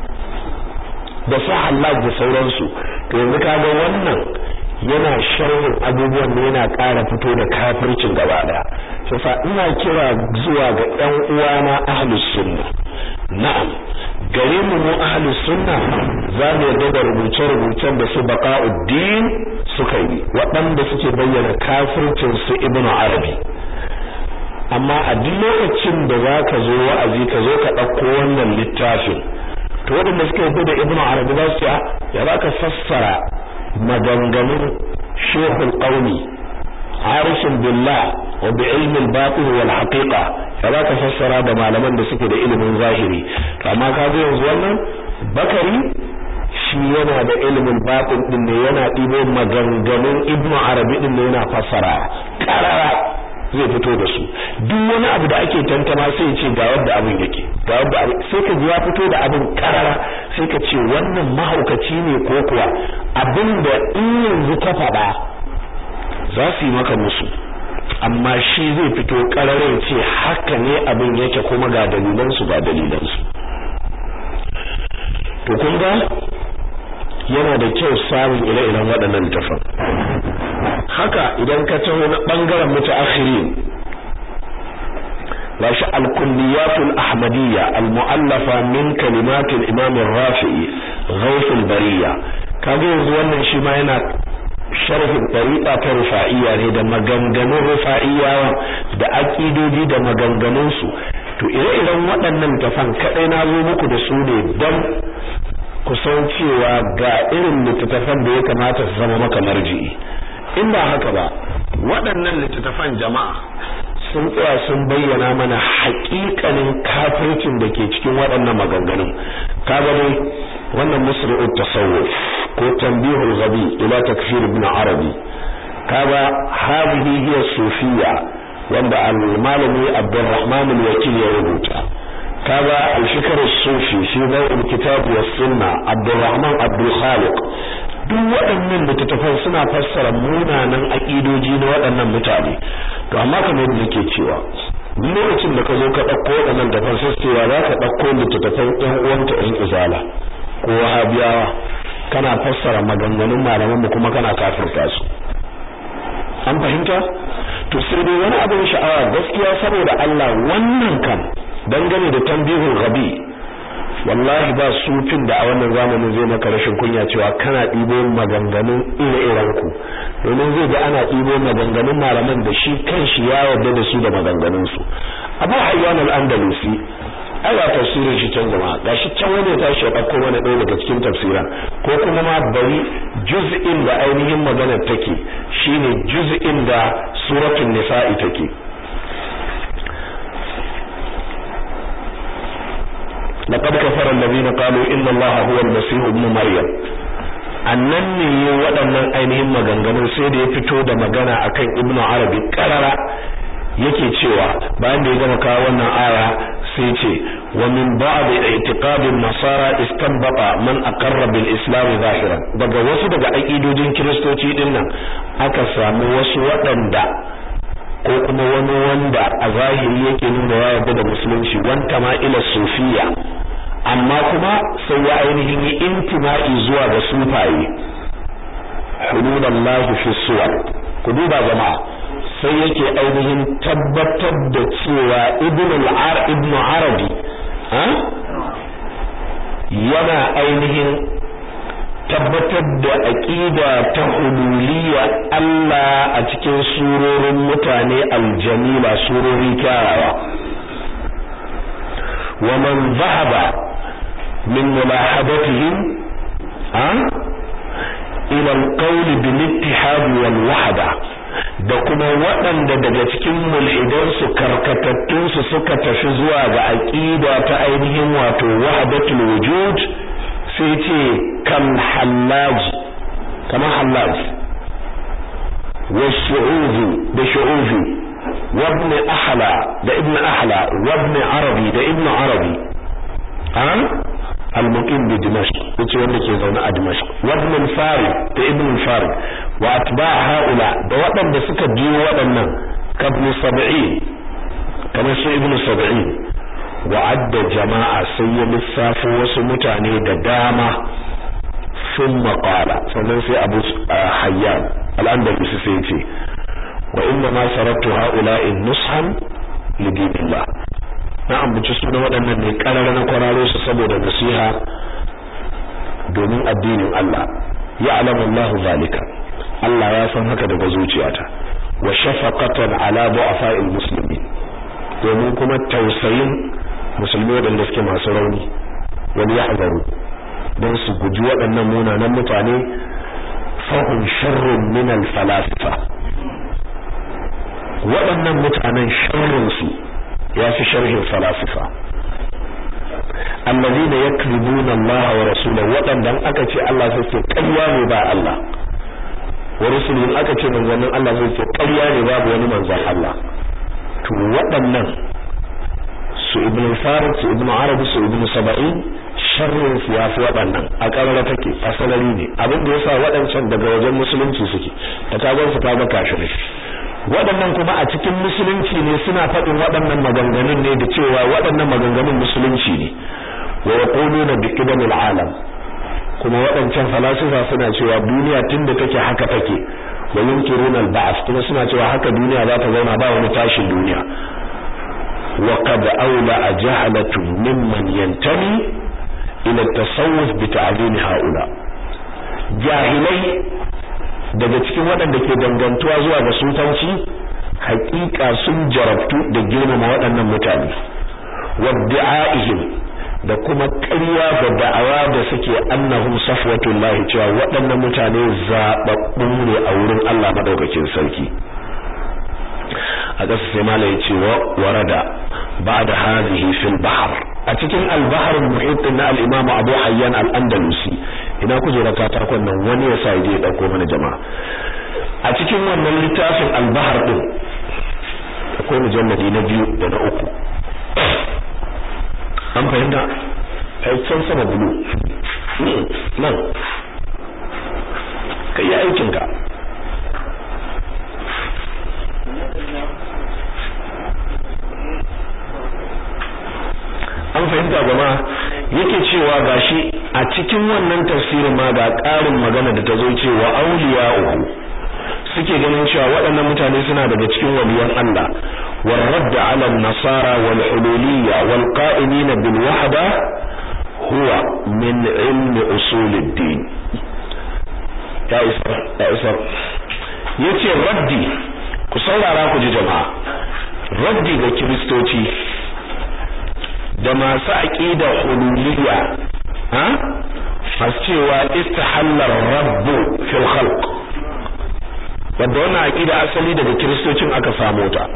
da Allah da sauransu to yanzu kaga wannan yana sharhin abubuwan da yana ƙara fito da kafircin gaba daya sai ina kira zuwa ga ƴan uwana ahlus sunna na'am gare mu mu ahlus sunna za mu yarda da rubuce-rubucen da su baqa'uddin suka yi waɗanda suke bayyana kafircin su ibnu arabi amma a duk lokacin da za ka zo wa'azi ka zo ka ɗauko wannan littafin to waɗanda suka yi da ibnu arabi za su ya za ka fassara maganganun shehul qaumi arifin billah wa bi ilmi al-batin wal haqiqa ba za ka fassara da malaman da suke da ilimin zahiri to amma ka ga yanzu wannan bakari shi yana da ilimin batin din ne yana ɗibo maganganun ibnu arabi din ne yana fassara karara zai fito da su duk wani abu da ake tantama sai ce ga wanda abin yake ga wanda abin sai ka ji ya fito da abin karara sai ka ce wannan mahaukaci ne ko kuwa abin da in yanzu ka faɗa za su yi maka musu amma shi zai fito karare ce haka ne abin yake kuma ga dalilansu ga dalilansu to kun ga yana da kyau samun ire-iren waɗannan tafan haka idan ka taho na ɓangaren mutaakhirin gashi al-kulliyatul ahmadiyya al-mu'allafa min kalimatul imam ar-rafi'i ghawth al-bariyya kaga yanzu wannan shi ma yana sharhin tariqa ta rufa'iyya ne da maganganun rufa'iyyawa da aqidodi da maganganun su to ire-iren waɗannan tafan kadai na zo muku da su ne dan ku san cewa ga irin littattafan da ya kamata su zama maka marji'i in ba haka ba waɗannan littattafan jama'a sun tsaya sun bayyana mana haƙiƙanin kafircin da ke cikin waɗannan maganganun kaga dai wannan musri'ut tasawuf ko tanbihul ghabi ila takfir ibn arabi kaga hadhihi hiya sufiyya wanda al-malami abdurrahman al-wakil ya rubuta kaga al-fikr as-sufi fi daw'il kitab was sunna abdurrahman abdul khaliq duk waɗannan littattafan suna fassara munanan aƙidoji na waɗannan mutane to amma kamar yadda nake cewa lokacin da ka zo ka ɗauko waɗannan da cewa za ka ɗauko littattafan ƴan uwanka ƴan izala ko wahabiyawa kana fassara maganganun malaman mu kuma kana kafirta su an fahimta to sai dai wani abin sha'awa gaskiya saboda Allah wannan kan dangane da tambihul ghabi wallahi ba sufin da a wannan zamanin zai maka rashin kunya cewa kana ɗibo maganganun ire-iren ku domin zai ga ana ɗibo maganganun malaman da shi kanshi ya yarda da su da maganganun su Abu Hayyan al-Andalusi ai ba tafsirin shi can jama'a gashi can wani ya tashi ya ɗauko mana ɗaya daga cikin tafsiran ko kuma ma bari juz'in da ainihin maganar take shine juz'in da suratul nisa'i take لقد كفر الذين قالوا إن الله هو المسيح ابن مريم annan ne waɗannan ainihin maganganun sai da ya fito da magana akan ibnu arabi karara yake cewa bayan da ya gama kawo wannan aya sai ce wa min ba'd i'tiqadin nasara istanbata man aqarra bil islam zahiran daga wasu daga aqidojin kiristoci din nan aka samu wasu waɗanda ko kuma wani wanda a zahiri yake nuna ya yarda da musulunci wanta ma ila sufiya amma kuma sai ya ainihin yi intima'i zuwa ga sufaye hululallahu fi suwar ku duba jama'a sai yake ainihin tabbatar da cewa ibn al-ar ibn arabi yana ainihin tabbatar da aqida ta hululiyya Allah a cikin surorin mutane aljamila surori kyawawa wa man zahaba min mulahadatihim ha ila alqawl bil ittihad wal wahda da kuma waɗanda daga cikin mulhidansu karkatattunsu suka tafi zuwa ga aqida ta ainihin wato wahdatul wujud sai ce kan hallaji kamar hallaji wa shu'uzi da shu'uzi wa ibn ahla da ibn ahla wa ibn arabi da ibn arabi an al-muqim bi dimashq yace wanda ke zaune a dimashq wa ibn farid da ibn farid wa atba' haula da waɗanda suka biyo waɗannan kabni 70 kamar su ibn 70 wa'adda jama'a sai ya lissafo wasu mutane da dama sun maƙala sannan sai abu hayyan al'andalusi sai ce wa inda ma saratu ha'ula'in nushan lidinillah na ambaci suna waɗannan ne ƙarar na kwararo su saboda nasiha domin addinin Allah ya alamu Allah zalika Allah ya san haka daga zuciyata wa shafaqatan ala du'afa'il muslimin domin kuma tausayin musulmi waɗanda suke masu rauni wani ya hazaru don su guji waɗannan munanan mutane fahim sharrun min falasifa waɗannan mutanen sharrunsu ya fi sharhin falasifa allazina yakribuna Allah wa rasulahu wadannan aka ce Allah sai ce ƙarya ne ba Allah wa rusulun aka ce manzannin Allah sai ce ƙarya ne babu wani manzon Allah to waɗannan su ibn farid su ibn arabi su ibn saba'in sharrin su yafi waɗannan a ƙarara take asalari ne abin da yasa waɗancan daga wajen musulunci suke da kagon su kaga kafirai waɗannan kuma a cikin musulunci ne suna faɗin waɗannan maganganun ne da cewa waɗannan maganganun musulunci ne wa yaquluna bi qidamil alam kuma waɗancan falasifa suna cewa duniya tunda take haka take wa yunkiruna al-ba'th kuma suna cewa haka duniya za ta zauna ba wani tashin duniya wa qad awla jahalatu mimman yantami ila at-tasawuf bi ta'zim haula jahilai daga cikin waɗanda ke dangantuwa zuwa ga sufanci haƙiƙa sun jarabtu da girmama waɗannan mutane wadda'a'ihim da kuma ƙarya da da'awa da suke annahum safwatullahi cewa waɗannan mutane zaɓaɓɓun ne a wurin Allah madaukakin sarki a ƙasa sai mala ya ce wa warada ba'da hadhihi fil bahr a cikin al-bahr al-muhit na al-imam Abu Hayyan al-Andalusi ina kujera ta takon nan wani ya sa ya je dauko mana jama'a a cikin wannan littafin al-bahr din akwai mujalladi na biyu da na uku an fahimta ai can sama bulu nan ka yi aikinka an fahimta jama'a yake cewa gashi a cikin wannan tafsirin ma ga ƙarin magana da ta zo cewa auliya'uhu suke ganin cewa waɗannan mutane suna daga cikin waliyan Allah والرد على النصارى والحلولية والقائمين بالوحدة هو من علم أصول الدين يا إسر يا إسر yace raddi ku saurara ku ji jama'a raddi ga kiristoci da masu aqida hululiyya ha masu cewa istahallar rabbu fil khalq wanda wannan aqida asali daga kiristocin aka samu ta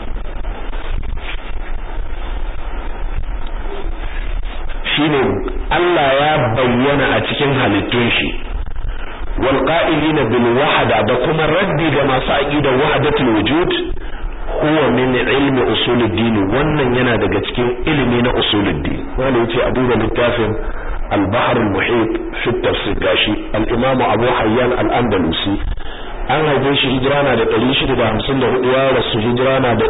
shine Allah ya bayyana a cikin halittun shi wal qa'ilina bil wahda da kuma raddi ga masu aqidar wahdatul wujud huwa min ilmi usuluddin wannan yana daga cikin ilimi na usuluddin wanda yace a duba littafin al-bahr al-muhit fi tafsir gashi al-imam Abu Hayyan al-Andalusi an haife shi hijira na da 654 ya rasu hijira na da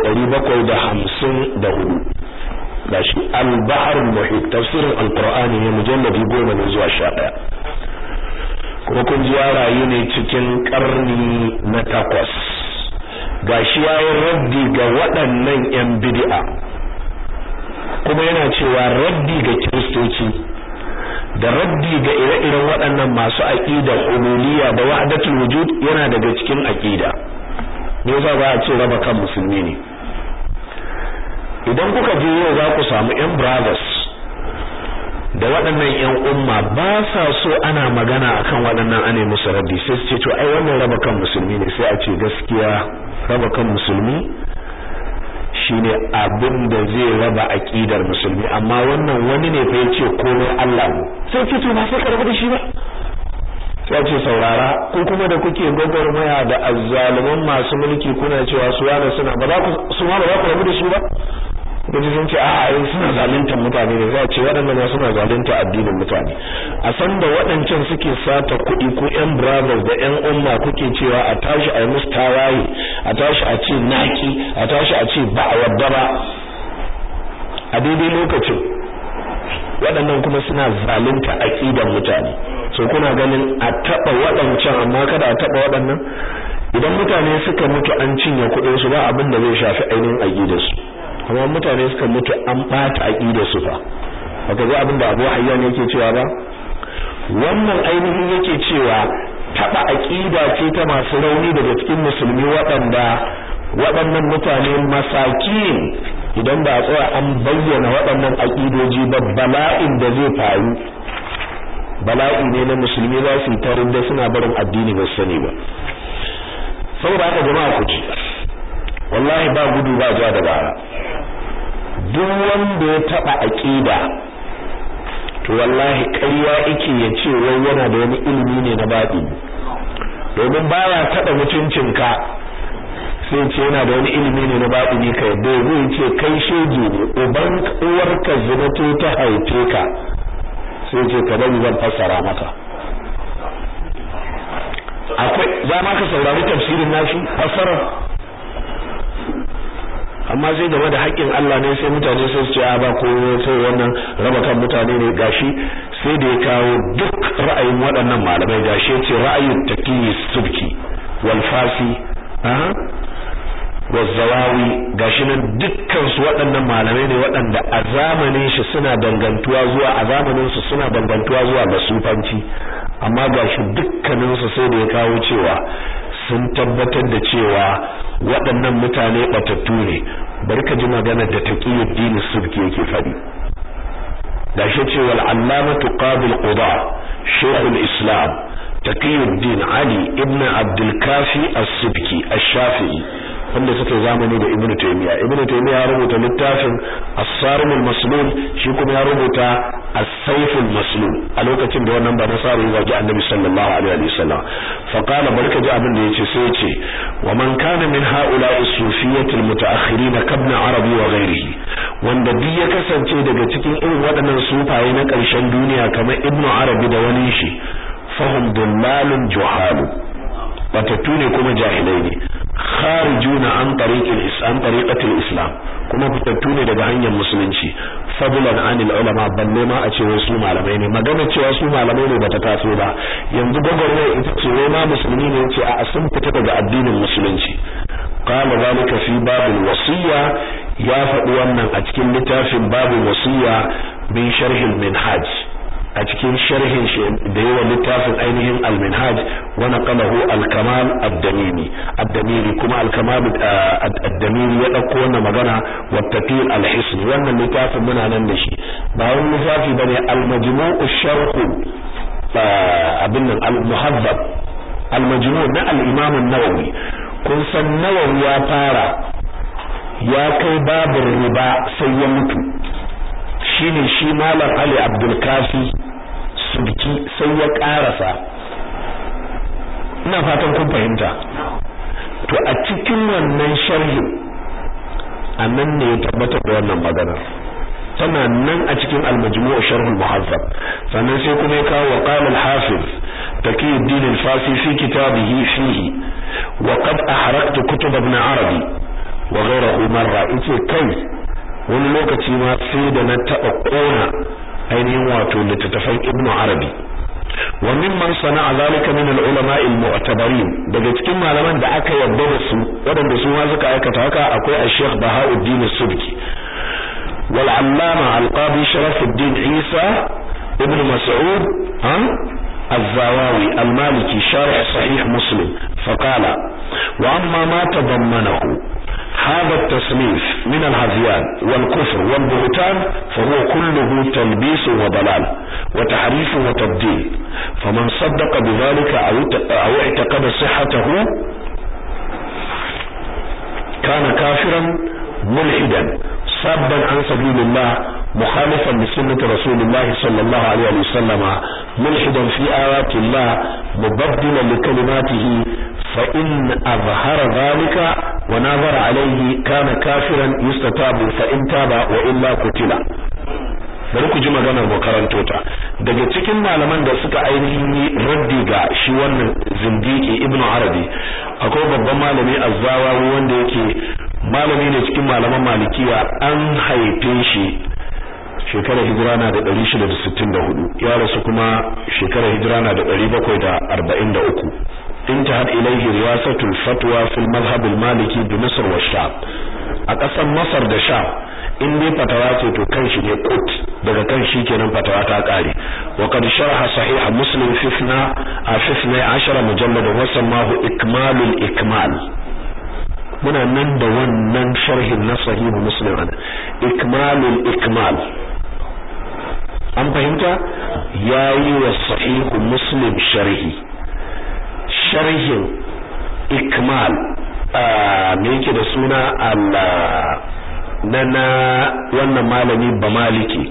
754 gashi al-bahr al-muhit tafsirin al-qur'ani ne mujalladi 10 ne zuwa 11 kuma kun ji ya rayu ne cikin karni na takwas gashi yayin raddi ga waɗannan yan bid'a kuma yana cewa raddi ga kiristoci da raddi ga ire-iren waɗannan masu aqida ululiya da wahdatul wujud yana daga cikin aqida me yasa ba a ce raba kan musulmi ne idan kuka je yau za ku samu yan brothers da waɗannan yan umma ba sa so ana magana akan waɗannan ane musu raddi sai su ce to ai wannan raba kan musulmi ne sai a ce gaskiya raba kan musulmi shine abin da zai raba aqidar musulmi amma wannan wani ne fa yace komai Allah ne sai ce to ba sai ka rabu da shi ba sai ce saurara ko kuma da kuke gwagwarmaya da azzaluman masu mulki kuna cewa su yana suna ba za ku su ma ba za ku rabu da su ba gaji sun ce a a suna zaluntar mutane ne za a ce waɗanda ma suna zalunta addinin mutane a san da waɗancan suke sata kuɗi ko ƴan brothers da ƴan umma kuke cewa a tashi a yi musu tawaye a tashi a ce naki a tashi a ce ba a wadda ba a daidai lokacin waɗannan kuma suna zalunta aƙidan mutane so kuna ganin a taɓa waɗancan amma kada a taɓa waɗannan idan mutane suka mutu an cinye kuɗin su ba abin da zai shafi ainihin aƙidarsu amma mutane suka mutu an bata aqidar su fa baka ga abin da Abu Hayyan yake cewa ba wannan ainihin yake cewa taba aqida ce ta masu rauni daga cikin musulmi waɗanda waɗannan mutane masakin idan ba a tsaya an bayyana waɗannan aqidoji ba bala'in da zai faru bala'i ne na musulmi za su yi tarin da suna barin addini ba sani ba saboda haka jama'a ku ci wallahi ba gudu ba ja da bara duk wanda ya taba aqida to wallahi ƙarya yake ya ce wai yana da wani ilimi ne na baɗi domin baya taba mutuncinka sai ce yana da wani ilimi ne na baɗi ne ka yadda zai ce kai shege ne uban uwarka zinato ta haife ka sai ce ka bari zan fassara maka akwai za ma ka saurari tafsirin nashi fassara amma sai game da haƙƙin Allah ne sai mutane sai su ce a ba ko sai wannan raba kan mutane ne gashi sai da ya kawo duk ra'ayin waɗannan malamai gashi ya ce ra'ayin taqiyyi subki wal fasi aha wazzawawi gashi nan dukkan su waɗannan malamai ne waɗanda a zamanin shi suna dangantuwa zuwa a zamanin su suna dangantuwa zuwa ga sufanci amma gashi dukkanin su sai da ya kawo cewa sun tabbatar da cewa waɗannan mutane batattu ne bari ka ji magana da taqiyuddin subki yake faɗi gashi cewa al-allamatu qabil quda shaykhul islam taqiyuddin ali ibn abdul kafi as-subki ash-shafi'i wanda suka zamani da Ibn Taymiyyah Ibn Taymiyyah ya rubuta littafin As-Sarim al-Maslul shi kuma ya rubuta As-Sayf al-Maslul a lokacin da wannan ba nasara ya zagi Annabi sallallahu alaihi wa sallam fa qala barka ji abin da yace sai yace wa man kana min ha'ula'i sufiyyati al-mutaakhirin kabna arabi wa ghairihi wanda duk ya kasance daga cikin irin waɗannan sufaye na ƙarshen duniya kamar Ibn Arabi da wani shi fahum dullalun juhalu batattu ne kuma jahilai ne kharijuna an tariqil islam tariqatil islam kuma fitattu ne daga hanyar musulunci fadlan anil ulama balle ma a ce wai su malamai ne magana cewa su malamai ne bata taso ba yanzu gwagwarmaya ita ce wai ma musulmi ne yace a sun fita daga addinin musulunci qala zalika fi babil wasiya ya faɗi wannan a cikin littafin babul wasiya min sharhil minhaj a cikin sharhin shi da yawa littafin ainihin al-minhaj wa naqalahu al-kamal ad-damimi ad-damiri kuma al-kamal ad-damiri ya dauko wannan magana wa tafil al-hisn wannan littafin muna nan da shi ba wani littafi bane al-majmu'u sharh abin nan al-muhaddab al-majmu' na al-imam an-nawawi kun san nawawi ya fara ya kai babin riba sai ya mutu shine shi malam Ali Abdul Kafi subki sai ya karasa ina fatan kun fahimta to a cikin wannan sharhi annan ne ya tabbatar da wannan magana tana nan a cikin al-majmu' sharh al-muhazzab sannan sai kuma ya kawo qala al-hafiz taqiyuddin al-fasi fi kitabihi fihi wa qad ahraqtu kutub ibn arabi wa ghayrahu marra yace kai wani lokaci ma sai da na taɓa ƙona ainihin wato littattafan ibn arabi wa mimman sana'a zalika min al-ulama al-mu'tabarin daga cikin malaman da aka yarda da su waɗanda su ma suka aikata haka akwai al-sheikh Bahauddin Subki wal allama al-qadi Sharafuddin Isa ibn Mas'ud ha الزواوي المالكي شارح صحيح مسلم فقال وأما ما تضمنه هذا التصنيف من الهذيان والكفر والبهتان فهو كله تلبيس وضلال وتحريف وتبديل فمن صدق بذلك أو اعتقد صحته كان كافرا ملحدا صابا عن سبيل الله مخالفا لسنة رسول الله صلى الله عليه وسلم ملحدا في آيات الله مبدلا لكلماته فإن أظهر ذلك ونظر عليه كان كافرا يستتاب فإن تاب وإلا قتل bari ku ji maganar makaranto ta daga cikin malaman da suka ainihin yi raddi ga shi wannan zindiki ibnu arabi akwai babban malami azzawawi wanda yake malami ne cikin malaman malikiya an haife shi shekarar hijira na da 664 ya rasu kuma shekarar hijira na da 743 انتهت إليه رياسة الفتوى في المذهب المالكي بمصر والشام أقسم مصر da sham in dai fatawa ce to kan shi ne kut daga kan shi kenan fatawa ta kare wa qad sharha sahih muslim fifna a fifna 10 mujallad wa samahu ikmalul ikmal muna nan da wannan sharhin na sahih muslim ana ikmalul ikmal an fahimta yayi wa sahih muslim sharhi sharhin ikmal me yake da suna na na wannan malami ba maliki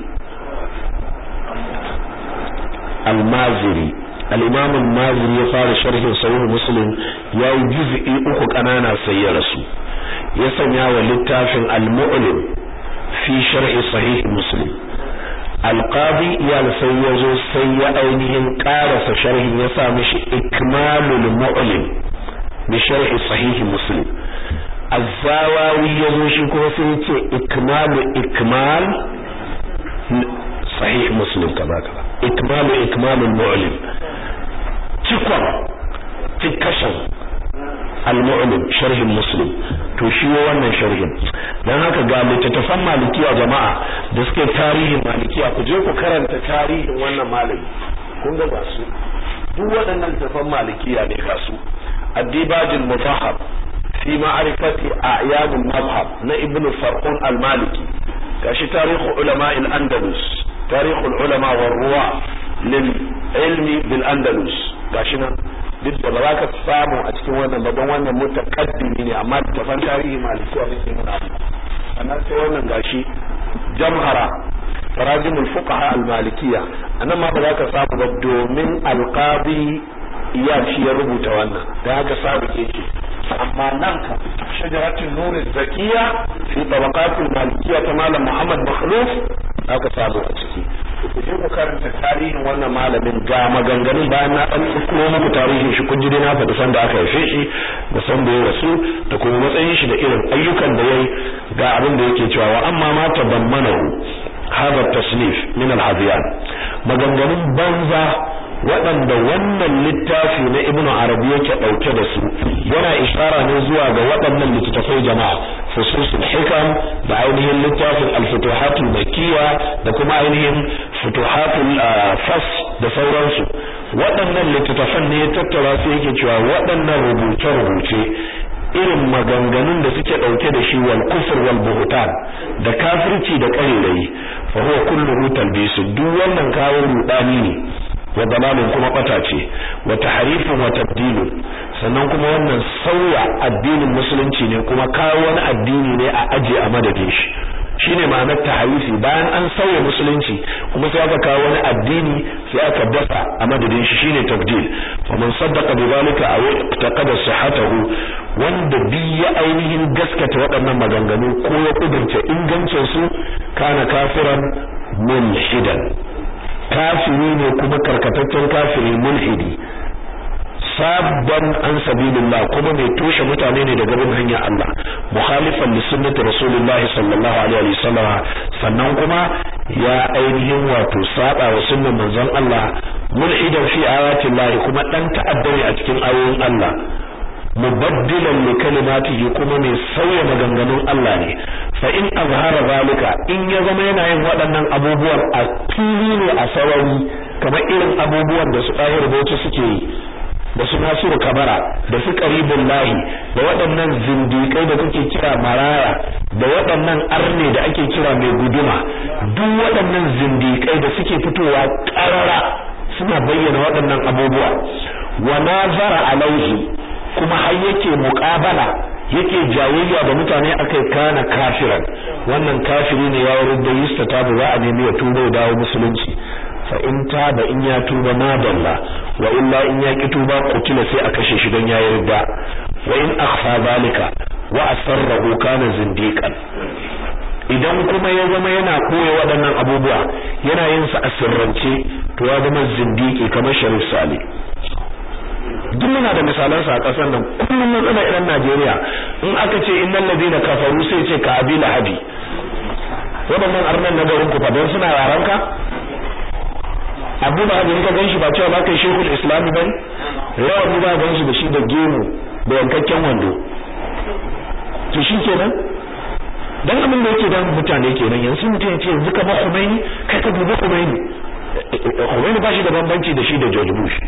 al-maziri al-imam al-maziri ya fara sharhin sahih muslim yayi juz'i uku kanana sai ya rasu ya sanya wa littafin al-mu'lim fi sharhi sahih muslim al-qadi ya sai ya zo sai ya ainihin karasa sharhin ya sa mishi ikmalul mu'lim bi sharhi sahih muslim az-zawawi ya zo shi kuma sai ya ce ikmalu ikmal sahih muslim kaza kaza ikmalu ikmalul mu'lim cikon cikashin al-mu'lim sharhin muslim to shi wannan sharhin dan haka ga littattafan malikiya jama'a da suke tarihin malikiya ku je ku karanta tarihin wannan malami kun ga ga su duk waɗannan littattafan malikiya ne ga su addibajul mutahhab fi ma'rifati a'yad al-madhhab na ibn farqun al-maliki gashi tarihu ulama al-andalus tarihu al-ulama war-ruwa lil ilmi bil andalus gashi nan duk da ba za ka samu a cikin wannan ba don wannan mutaqaddimi ne amma tafan tarihi malikiya ne ke nuna sannan sai wannan gashi jamhara tarajimul fuqaha al malikiya anan ma ba za ka samu ba domin alqadi iya shi ya rubuta wannan da haka sabu ke ce amma nan ka shajaratul nur zakiya fi tabaqatul malikiya ta malam muhammad makhluf aka samu a ciki ku je ku karanta tarihin wannan malamin ga maganganun bayan na dan tsoro muku tarihin shi kun ji dai na faɗi san da aka haife shi da san da ya rasu da kuma matsayin shi da irin ayyukan da yayi ga abin da yake cewa wa amma ma tabammanahu hadha tasnif min al-hadiyan maganganun banza waɗanda wannan littafi na ibnu arabi yake ɗauke da su yana ishara ne zuwa ga waɗannan littattafai jama'a fususul hikam da ainihin littafin al-futuhatul makkiya da kuma ainihin futuhatul fas da sauransu waɗannan littattafan ne ya tattara su yake cewa waɗannan rubuce-rubuce irin maganganun da suke ɗauke da shi wal kufr wal buhtan da kafirci da ƙarerayi fa huwa kulluhu talbisu duk wannan kawo rudani ne wa dalalun kuma bata ce wa tahrifun wa tabdilun sannan kuma wannan sauya addinin musulunci ne kuma kawo wani addini ne a aje a madadin shi shine ma'anar tahrifi bayan an sauya musulunci kuma sai aka kawo wani addini sai aka dasa a madadin shi shine tabdil wa man saddaqa bi zalika aw taqada sihhatahu wanda bi ya ainihin gaskata waɗannan maganganu ko ya kudurta ingancin su kana kafiran mulhidan kafiri ne kuma karkataccen kafiri mulhidi sabban an sabilillah kuma mai toshe mutane ne daga bin hanyar Allah mukhalifan li sunnati rasulullahi sallallahu alaihi wasallam sannan kuma ya ainihin wato saba wa sunnan manzon Allah mulhidan fi ayatin Allah kuma dan ta'addari a cikin ayoyin Allah mubaddilan li kalimatihi kuma mai sauya maganganun Allah ne fa in azhara zalika in ya zama yana yin waɗannan abubuwan a fili ne a sarari kamar irin abubuwan da su ɗahir bauchi suke yi da su nasiru kabara da su karibin lahi da waɗannan zindikai da kuke kira maraya da waɗannan arne da ake kira mai guduma duk waɗannan zindikai da suke fitowa ƙarara suna bayyana waɗannan abubuwa wa nazara alaihi kuma har yake muƙabala yake jayayya da mutane akai kana kafiran wannan kafiri ne ya wurin da yusta ta za a nemi ya tuba ya dawo musulunci fa in taba in ya tuba madalla wa illa in ya ki tuba kutila sai a kashe shi don ya yarda wa in akhfa zalika wa asarrahu kana zindiqan idan kuma ya zama yana koya waɗannan abubuwa yana yin su a sirrance to ya zama zindiki kamar Sharif Sali duk muna da misalan sa a ƙasar nan kullum mun tsana irin Najeriya in aka ce innal ladina kafaru sai ce ka abi lahabi waɗannan arnan na garin ku fa don suna yaranka abu da abin ka ganshi ba cewa ba kai shekul islami bane rawani ba ganshi da shi da gemu da yankakken wando to shi kenan dan abin da yake da mutane kenan yanzu mutum ya ce yanzu kamar Khomeini kai ka dubi Khomeini Khomeini ba shi da bambanci da shi da George Bush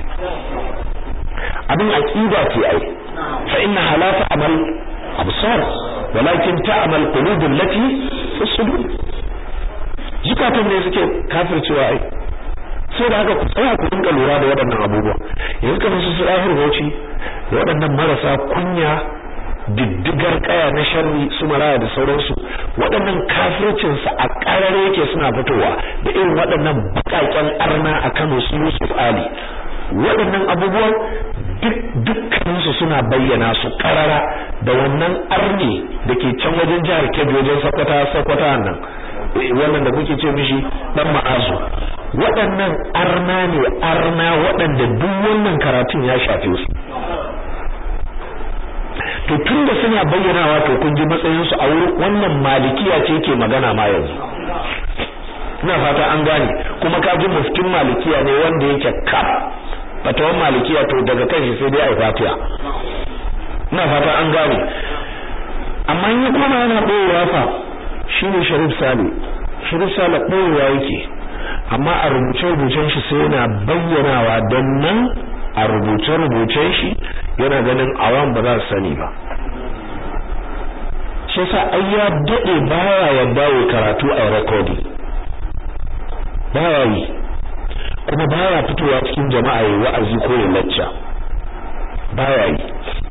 abin aqida ce ai fa inna halata amal absar walakin ta'mal qulub allati fi sudur zukatan ne suke kafircewa ai sai da haka ku tsaya ku dinga lura da waɗannan abubuwa yanzu kamar su sirahir bauchi da waɗannan marasa kunya diddigar kaya na sharri su maraya da sauransu waɗannan kafircin sa a karare yake suna fitowa da irin waɗannan bukaken arna a Kano su Yusuf Ali waɗannan abubuwan duk dukkaninsu suna bayyana su karara da wannan arni da ke can wajen jihar Kebbi wajen Sokoto Sokoto nan wannan da kuke ce mishi dan ma'azu waɗannan arna ne arna waɗanda duk wannan karatun ya shafe su to tunda suna bayyanawa to kun ji matsayin su a wurin wannan malikiya ce ke magana ma yanzu ina fata an gane kuma ka ji muftin malikiya ne wanda yake ka fatawan malikiya to daga kai sai dai ai fatiha ina fata an gane amma in ya koma yana boyewa fa shine Sharif Sale Sharif Sale boyewa yake amma a rubuce-rubucen shi sai yana bayyanawa don nan a rubuce-rubucen shi yana ganin awan ba za su sani ba shi yasa ai ya dade baya yadda ya karatu a recording baya yi kuma baya fitowa cikin jama'a yayi wa'azi ko ya lacca baya yi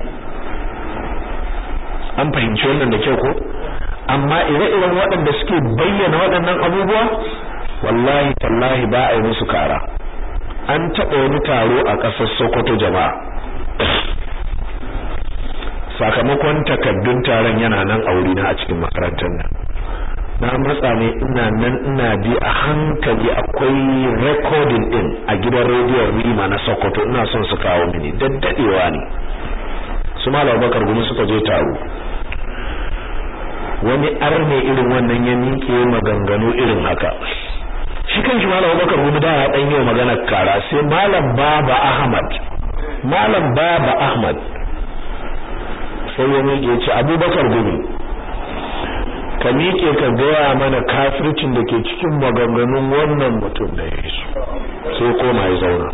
an fahimci wannan da kyau ko amma ire-iren waɗanda suke bayyana waɗannan abubuwa wallahi tallahi ba a yi musu kara an taɓa wani taro a ƙasar Sokoto jama'a sakamakon takaddun taron yana nan a wurina a cikin makarantar nan na matsa ne ina nan ina bi a hankali akwai recording din a gidan rediyon Rima na Sokoto ina son su kawo mini daddadewa ne su Malam Bakar gumi suka je taro wani arne irin wannan ya miƙe maganganu irin haka shi kanshi malam Abubakar Gumi da ya dan yi magana kara sai malam Baba Ahmad malam Baba Ahmad sai ya miƙe ce Abubakar Gumi ka miƙe ka gaya mana kafircin da ke cikin maganganun wannan mutum da ya su sai koma ya zauna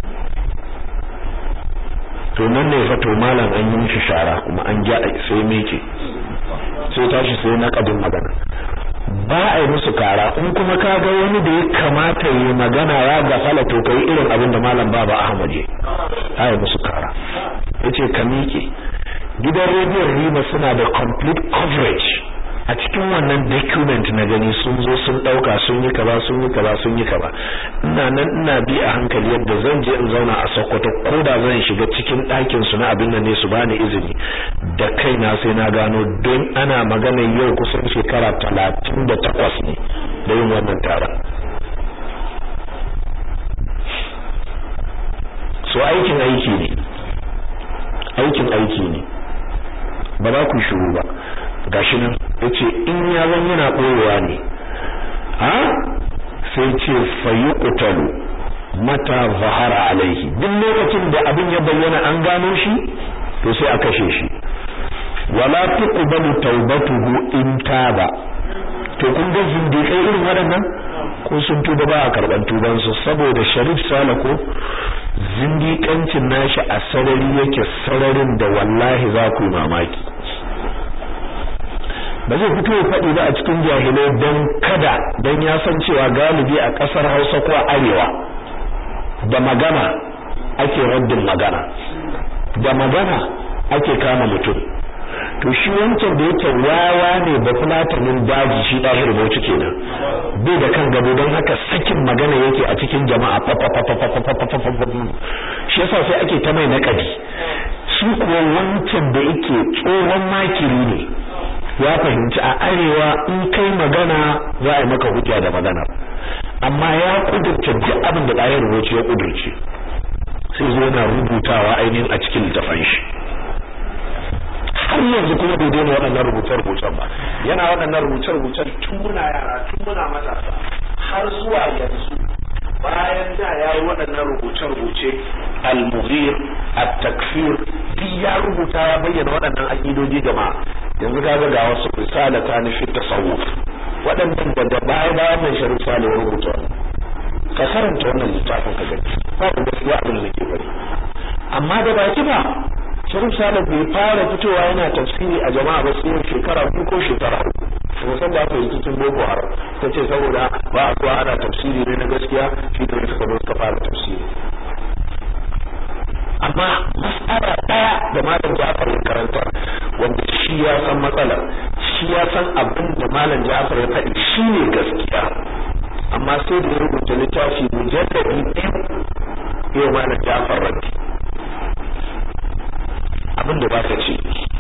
to nan ne fa to malam an yi mishi shara kuma an gyara sai miƙe sai tashi sai na kadin magana ba a yi musu kara in kuma ka ga wani da ya kamata yi magana ya gafala to kai irin abin da malam baba Ahmad ya a yi musu kara yace ka miƙe gidan rediyon Rima suna da complete coverage a cikin wannan document na gani sun zo sun dauka sun yi kaza sun yi kaza sun yi kaza ina nan ina bi a hankali yadda zan je in zauna a Sokoto ko da zan shiga cikin ɗakin su na abin nan ne su bani izini da kaina sai na gano don ana magana yau kusan shekara talatin da takwas ne da yin wannan taron so aikin aiki ne aikin aiki ne ba za ku shiru ba gashi nan yace in ya zan yana ɓoyewa ne a sai ce fayuqtalu mata zahara alaihi duk lokacin da abin ya bayyana an gano shi to sai a kashe shi wala tuqbalu taubatuhu in taba to kun ga zindiƙai irin waɗannan ko sun tuba ba a karɓar tubansu saboda sharif salako zindiƙancin nashi a sarari yake sararin da wallahi za ku yi mamaki ba zai fito ya faɗi ba a cikin jahilai don kada don ya san cewa galibi a ƙasar hausa ko arewa da magana ake raddin magana da magana ake kama mutum to shi wancan da yake wawa ne ba fulatanin daji shi ɗahir bauchi kenan bai da kan gado don haka sakin magana yake a cikin jama'a shi yasa sai ake ta mai naƙadi su kuwa wancan da yake tsohon makiri ne ya fahimci a arewa in kai magana za a yi maka hujja da magana amma ya kudurce duk abin da ɗaya rubuce ya kudurce sai zo yana rubutawa ainihin a cikin littafan shi har yanzu kuma bai daina waɗannan rubuce-rubucen ba yana waɗannan rubuce-rubucen tun muna yara tun muna matasa har zuwa yanzu bayan da ya yi waɗannan rubuce-rubuce al-mughir at-takfir duk ya rubuta ya bayyana waɗannan aƙidoji jama'a yanzu kaga ga wasu risala ta nufi tasawuf waɗannan da da baya bayan mai sharif sale ya rubuta ka karanta wannan littafin ka gani ba da gaskiya abin da ke bari amma da baki ba sharif sale bai fara fitowa yana tafsiri a jama'a ba sai shekara biyu ko shekara uku kuma san da aka yi cikin boko haram ta ce saboda ba a zuwa ana tafsiri ne na gaskiya shi da suka zo suka fara tafsiri amma mas'ala daya da malam Ja'far ya karanta wanda shi ya san matsalar shi ya san abin da malam Ja'far ya faɗi shine gaskiya amma sai da ya rubuta littafi mujalladi ɗin yau malam Ja'far raddi abin da ba ka ce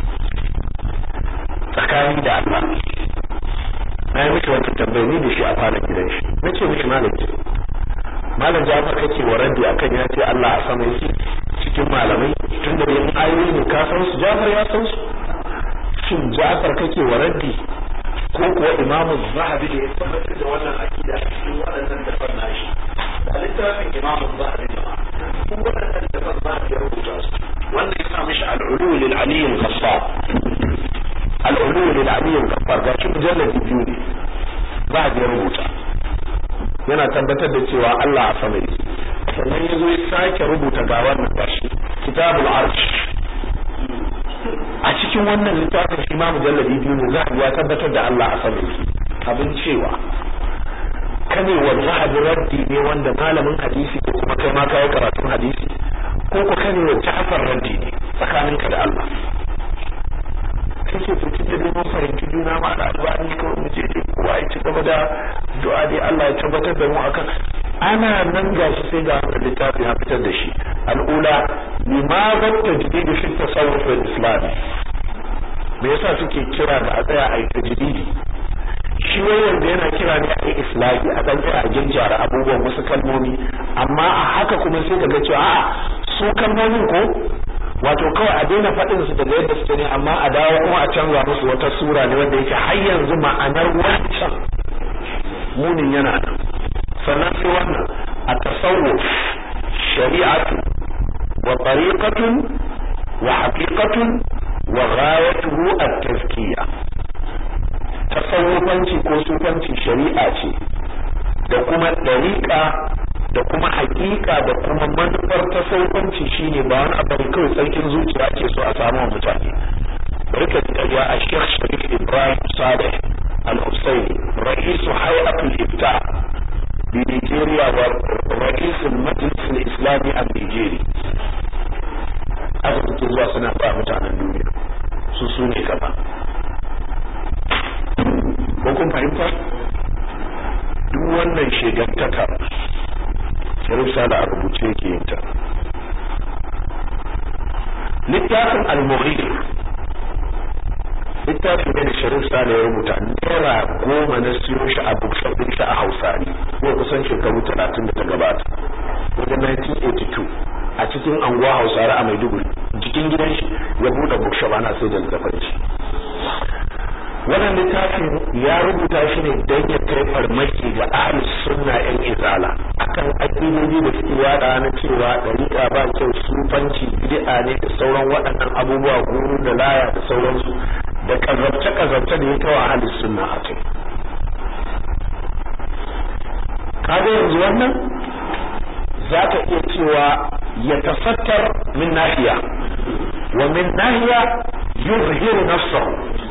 tsakani da Allah na yi mishi wata tambayi ni da shi a falon gidan shi na ce mishi malam malam Ja'far kake wa raddi akan ya ce Allah a sama yake cikin malamai tun da yin ayoyi ne ka san su Ja'far ya san su shin Ja'far kake wa raddi ko kuwa Imam Zahabi da ya tabbatar da wannan akida cikin waɗannan dafan nashi da littafin Imam Zahabi da cikin waɗannan dafan Zahabi ya rubuta su wanda ya sa mishi al-ulu lil ali al-ghaffar al-ulu lil ali al-ghaffar ga shi mujalladi biyu ne Zahabi ya rubuta yana tabbatar da cewa Allah a sama yake sannan ya zo ya sake rubuta ga wannan gashi kitabul arsh a cikin wannan littafin shi ma mujalladi biyu ne za ya tabbatar da Allah a sama yake abin cewa kane wa zahabi raddi ne wanda malamin hadisi ko kuma kai ma kai karatun hadisi ko ko kane wa Ja'far raddi ne tsakaninka da Allah kake fitin da neman fahimci juna ma da albani ko mu je dai kowa ya ci gaba da du'a dai Allah ya tabbatar da mu akan ana nan gashi sai ga wannan littafi ya fitar da shi al'ula limadha tajdid fi tasawuf al-islam me yasa suke kira da a tsaya a yi tajdidi shi wanda yana kira ne a yi islahi a dan tsaya a ginjara abubuwan wasu kalmomi amma a haka kuma sai ka ga cewa a'a su kalmomin ko wato kawai a daina faɗin su daga yadda suke ne amma a dawo kuma a canza musu wata sura ne wanda yake har yanzu ma'anar wancan munin yana nan sannan sai wannan a tasawuf shari'atu wa tariqatun wa haqiqatun wa ghayatuhu at-tazkiya tasawufanci ko sufanci shari'a ce da kuma dariqa da kuma hakika da kuma manufar tasawufanci shine ba wani abu ne kawai tsarkin zuciya ke so a samu wa mutane barka da ya a Sheikh Sharif Ibrahim Saleh Al-Husaini ra'isu hay'atul ifta bi Nigeria wa ra'isul majlis al-islami a Nigeria aka fito zuwa suna ba mutanen duniya su su ne gaba ko kun fahimta duk wannan shegantaka sharif sala a rubuce yake yin ta littafin al-mughir littafin ne da sharif sala ya rubuta naira goma na siyo shi a bookshop din shi a hausari ko kusan shekaru talatin da ta gabata wajen 1982 a cikin anguwa hausari a maiduguri cikin gidan shi ya buɗe bookshop ana sai da littafin shi wannan littafin ya rubuta shi ne don ya kai farmaki ga ahlus sunna yan izala akan aƙidodi da suke yada na cewa dariƙa ba kyau sufanci bid'a ne da sauran waɗannan abubuwa guru da laya da sauransu da kazabce kazabce da ya kawo ahlus sunna a kai kaga yanzu wannan za ka iya cewa ya tafattar min nahiya wa min nahiya yuzhiru nafsahu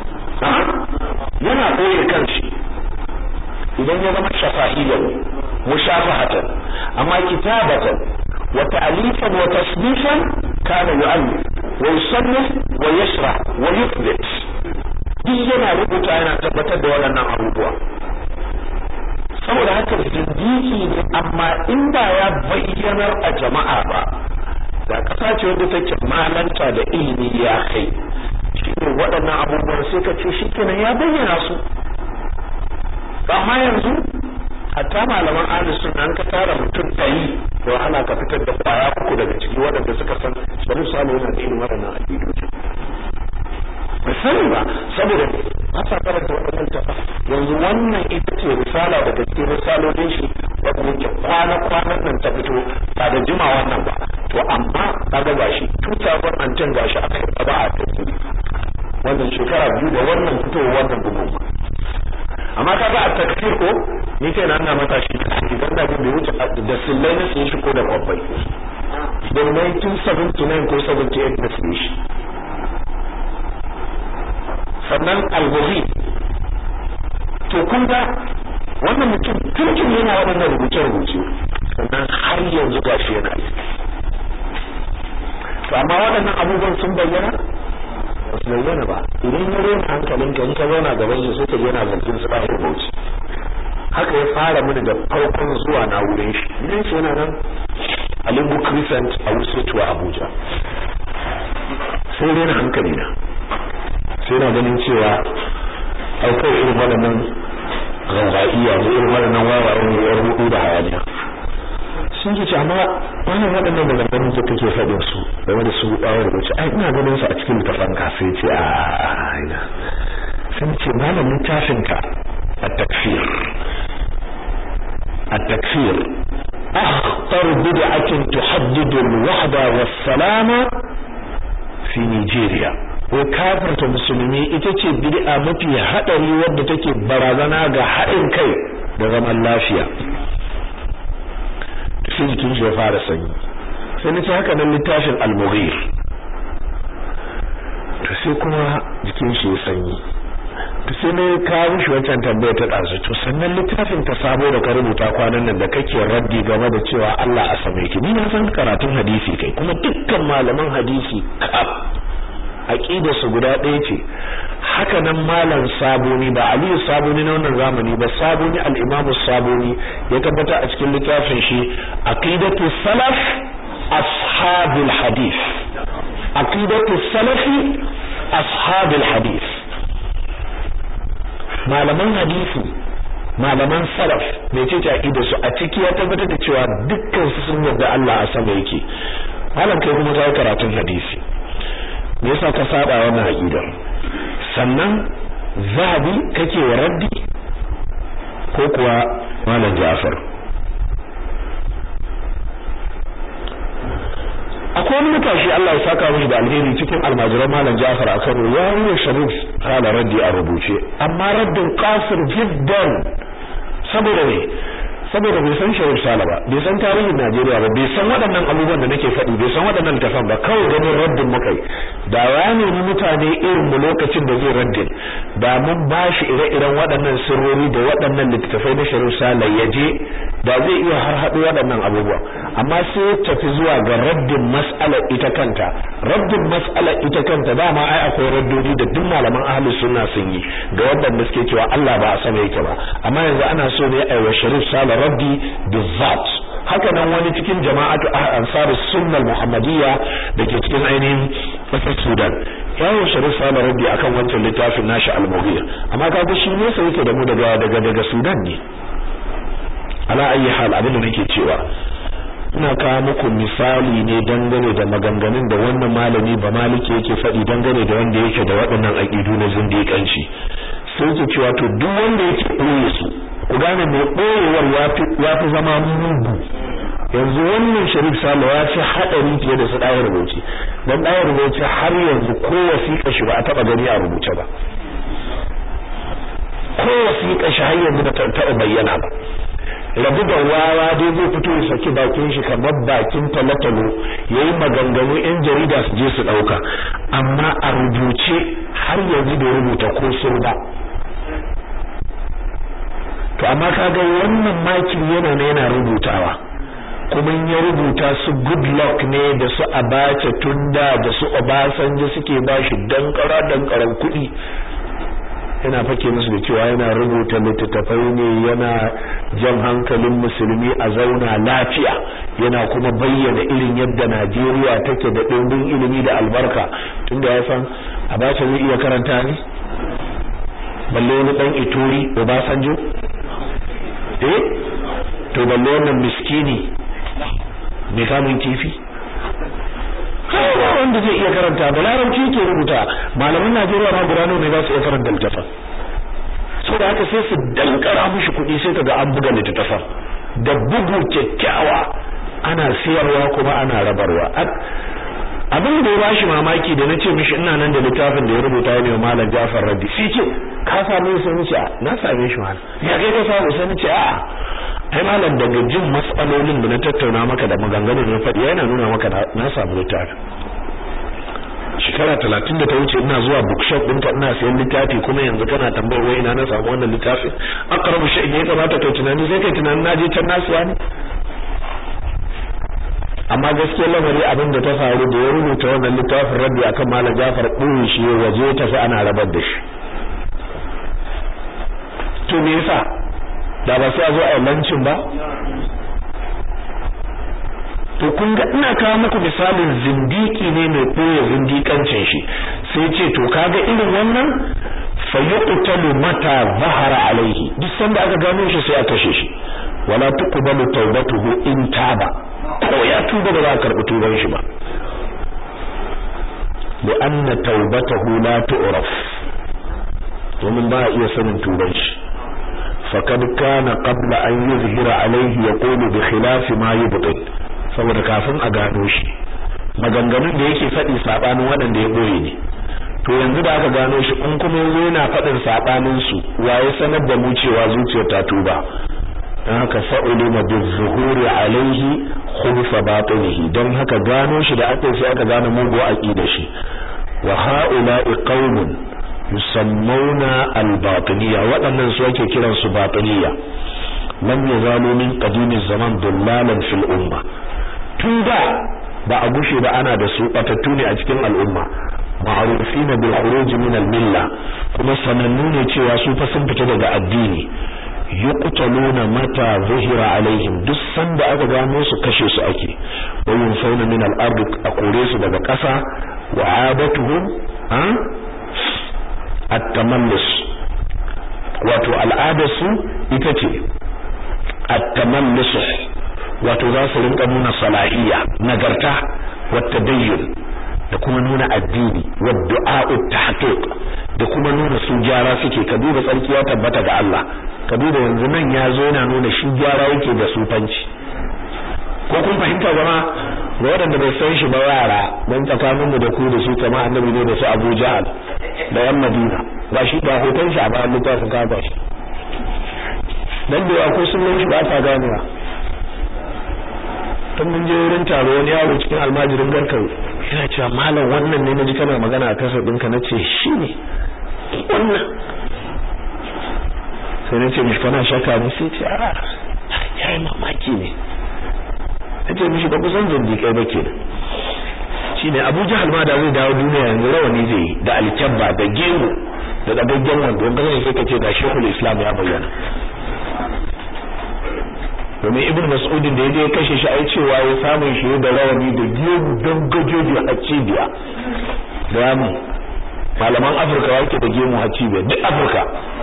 yana koye kanshi idan ya zama shafahiyyan mushafahatan amma kitabatan wa ta'lifan wa tasnifan kana yu'allif wa yusannif wa yashra wa yuthbit duk yana rubuta yana tabbatar da waɗannan abubuwa saboda haka zindiki ne amma inda ya bayyanar a jama'a ba da ƙasa ce wadda take malanta da ilimi ya kai shi ne waɗannan abubuwan sai ka ce shi kenan ya bayyana su amma yanzu hatta malaman ahli sunna an ka tara mutum ɗari da wahala ka fitar da kwaya uku daga ciki waɗanda suka san bari su yana da irin waɗannan aƙidoji ba sani ba saboda ba sa karanta waɗannan tafa yanzu wannan ita ce risala daga cikin risalolin shi wanda yake kwana-kwanan nan ta fito ba da jima wannan ba to amma kaga gashi 2010 gashi aka yi ba a tafi wannan shekara biyu da wannan fitowa wannan bugun amma kaga a takfir ko ni kai na mata shi idan da bai wuce da sillai na sun shi ko da kwabbai da 1979 ko 78 na sun shi sannan albuhi to kun ga wannan mutum tuntun yana waɗannan rubuce-rubuce sannan har yanzu gashi yana yi to amma waɗannan abubuwan sun bayyana ba su bayyana ba idan ya rena hankalinka in ka zauna gaban shi sai ka je na zargin su ɗahir bauchi haka ya fara mini da farkon zuwa na wurin shi idan shi yana nan a limbu crescent a wusetuwa abuja sai rena hankali na sai na ganin cewa aukar irin waɗannan gangaiya da irin waɗannan wawayen ne yan hudu da hayaniya sun ce amma wannan waɗannan maganganun da kake faɗin su game da su ɗawar wuce ai ina ganin su a cikin littafin ka sai ce a ina sun ce malam littafin ka a takfir a takfir أخطر بدعة تحدد الوحدة والسلامة في نيجيريا وكافرة musulmi ita ce bid'a mafi hadari wadda take barazana ga haɗin kai da zaman lafiya sai jikin shi ya fara sanyi sai nace haka nan littafin al-mughir to sai kuma jikin shi ya sanyi to sai ne ka mishi wancan tambaya ta ɗazu to sannan littafin ta sabo da ka rubuta kwanan nan da kake raddi game da cewa Allah a sama yake ni na san karatun hadisi kai kuma dukkan malaman hadisi kaf aqida su guda ɗaya ce haka nan malam sabuni ba aliyu sabuni na wannan zamani ba sabuni al-imamu sabuni ya tabbata a cikin littafin shi aqidatu salaf ashabil hadith aqidatu salafi ashabil hadith malaman hadisi malaman salaf mece ce aqida su a ciki ya tabbatar da cewa dukkan su sun yarda Allah a sama yake malam kai kuma kai karatun hadisi me yasa ka saba wannan aqida sannan zabi kake wa raddi ko kuwa malam Ja'far akwai wani matashi Allah ya saka mishi da alheri cikin almajiran malam Ja'far a Kano ya yi Sharif hala raddi a rubuce amma raddin qasir jiddan saboda ne saboda bai san Sharif Sala ba bai san tarihin Najeriya ba bai san waɗannan abubuwan da nake faɗi bai san waɗannan tafan ba kawai ganin raddin muka yi da ya nemi mutane irin mu lokacin da zai raddin da mun ba shi ire-iren waɗannan sirrori da waɗannan littattafai na Sharif Sala ya je da zai iya har haɗu waɗannan abubuwa amma sai ya tafi zuwa ga raddin mas'alar ita kanta raddin mas'alar ita kanta dama ai akwai raddodi da duk malaman ahli sunna sun yi ga waɗanda suke cewa Allah ba a sama yake ba amma yanzu ana so ne ai wa Sharif Sala raddi bizzat haka nan wani cikin jama'atu ansarus sunnah muhammadiyya dake cikin ainihin kasar Sudan yawo Sharif Sala raddi akan wancan littafin nashi al-Mughir amma kaga shi ne sai yake da mu daga daga daga Sudan ne ala ayi hal abin da nake cewa ina kawo muku misali ne dangane da maganganun da wannan malami ba maliki yake faɗi dangane da wanda yake da waɗannan aƙidu na zindiƙanci sai ke cewa to duk wanda yake ɓoye su ku gane mai ɓoyewar ya fi zama mugu yanzu wannan sharif salo ya fi haɗari fiye da su ɗaya rubuce don ɗaya rubuce har yanzu ko wasiƙa shi ba a taɓa gani a rubuce ba ko wasiƙa shi har yanzu ba ta taɓa bayyana ba rabu da wawa dai zai fito ya saki bakin shi kamar bakin talatalo yayi maganganu yan jarida su je su dauka amma a rubuce har yanzu bai rubuta ko sur ba to amma kaga wannan makin yana ne yana rubutawa kuma ya rubuta su good luck ne da su abace tunda da su obasanjo suke bashi dankara dankaran kuɗi yana fake musu da cewa yana rubuta littattafai ne yana jan hankalin musulmi a zauna lafiya yana kuma bayyana irin yadda Najeriya take da ɗimbin ilimi da albarka tunda ya san Abacha zai iya karanta ne balle wani dan Ituri Obasanjo eh to balle wannan miskini mai kamun kifi kawai wanda zai iya karanta da larabci ke rubuta malaman Najeriya ma guda ne za su iya karanta littafin saboda haka sai su dankara mishi kuɗi sai kaga an buga littafin da bugu kyakkyawa ana siyarwa kuma ana rabarwa abin da ya bashi mamaki da nace mishi ina nan da littafin da ya rubuta ne malam Jafar Raddi sai ce ka same shi nace na same shi malam ya kai ka samu sai nace a'a ai malam daga jin matsalolin da na tattauna maka da maganganun da faɗi yana nuna maka na samu littafin shekara talatin da ta wuce ina zuwa bookshop ɗinka ina sayan littafi kuma yanzu kana tambayar wai ina na samu wannan littafin aqrabu shay'in ya kamata kai tunani sai kai tunanin na je can nasuwa ne amma gaskiyar lamari abin da ta faru da ya rubuta wannan littafin rabbi akan malam Jafar ɗin shi waje ta fi ana rabar da shi to me yasa da ba sai a zo a lancin ba to kun ga ina kawo muku misalin zindiki ne mai koya zindikancin shi sai ce to kaga irin wannan fa yuqtalu mata zahara alaihi duk sanda aka gano shi sai a kashe shi wala tuqbalu tawbatuhu in taba ko ya tuba ba za a karbi tuban shi ba li'anna tawbatahu la tu'raf domin ba a iya sanin tuban shi faqad kana qabla an yuzhira alaihi yaqulu bi khilafi ma yubtil saboda kafin a gano shi maganganun da yake faɗi sabanin waɗanda ya boye ne to yanzu da aka gano shi in kuma yanzu yana faɗin sabanin su waye sanar da mu cewa zuciyar ta tuba dan haka fa'ulima bizuhuri alaihi khulfa batinihi dan haka gano shi da aka sai aka gano mugu aqida shi wa haula'i qaumun yusammuna al-batiniya waɗannan su ake kiran su batiniya lam yazalu min qadimi zaman dullalan fil umma tun da ba a gushe ba ana da su batattu ne a cikin al'umma ma'rufina bil khuruj min al milla kuma sanannu ne cewa su fa sun fita daga addini yuqtaluna mata zuhira alaihim duk sanda aka gano su kashe su ake wa yunfauna min al ard a kore su daga ƙasa wa adatuhum at-tamallus wato al'adarsu ita ce at-tamallus wato za su rinka nuna salahiyya nagarta wata dayyun da kuma nuna addini wa du'a'u tahqiq da kuma nuna su gyara suke ka duba tsarki ya tabbata ga Allah ka duba yanzu nan ya zo yana nuna shi gyara yake da sufanci ko kun fahimta zama ga waɗanda bai san shi ba yara don tsakanin mu da ku da su kama annabi ne da su Abu Jahal da yan Madina ba shi ba hoton shi a bayan littafin ka ba shi dan da ya ko sun shi ba ta ganewa tun mun je wurin taro wani yaro cikin almajirin garkar yana cewa malam wannan ne naji kana magana a kasar ɗinka na ce shi ne wannan sai na ce mishi kana shaka ne sai ce a ya yi mamaki ne na ce mishi ba kusan zindiƙai ba ke shi ne abu jihar ma da zai dawo duniya yanzu rawani zai yi da alkyabba da gemu da ɗagaggen wando wanda zai sai ka ce ga shekul islam ya bayyana domin ibn mas'udin da yaje ya kashe shi ai cewa ya samu shi da rawani da gemu don gajoji a cibiya da yamu malaman afirka yake da gemu a cibiya duk afirka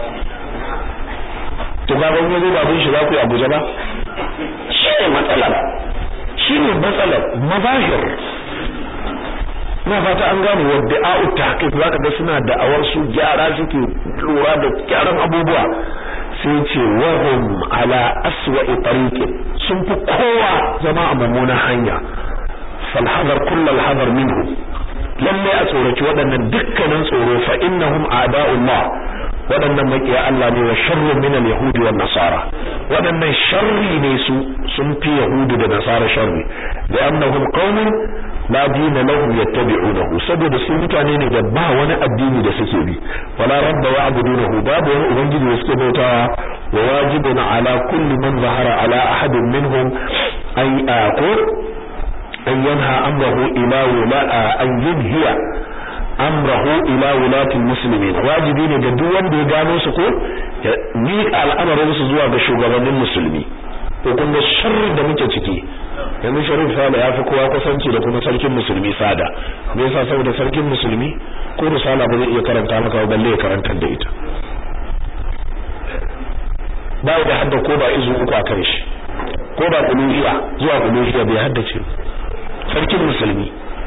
to ga ban yazo babun shi za ku yi abuja ba shi ne matsalar shi ne matsalar mazahir na fata an gane wa da'a'u tahqiq zaka ga suna da'awar su gyara suke lura da gyaran abubuwa sai ce wahum ala aswa'i tariqin sun fi kowa zama a mummunan hanya fal hadar kullal hadar minhu lalle a tsoraci waɗannan dukkanin tsoro fa innahum a'da'ullah waɗannan makiya Allah ne wa sharrun min al-yahudi wan nasara waɗannan sharri ne su sun fi yahudu da nasara sharri da annahum qaumun la dina lahum yattabi'unahu saboda su mutane ne da ba wani addini da suke bi wala rabba ya'budunahu babu wani ubangiji da suke bautawa wa wajibun ala kulli man zahara ala ahadin minhum ay ko an yanha amrahu ila wala an yunhiya amrahu ila wulatil muslimin wajibi ne ga duk wanda ya gano su ko ya miƙa al'amarin su zuwa ga shugabannin musulmi to kun ga sharri da muke ciki yanzu sharif sala ya fi kowa kusanci da kuma sarkin musulmi sada me yasa saboda sarkin musulmi ko risala ba zai iya karanta maka ba balle ya karantar da ita ba da hadda ko ba izu uku a kan shi ko ba kuluhiya zuwa kuluhiya bai haddace sarkin musulmi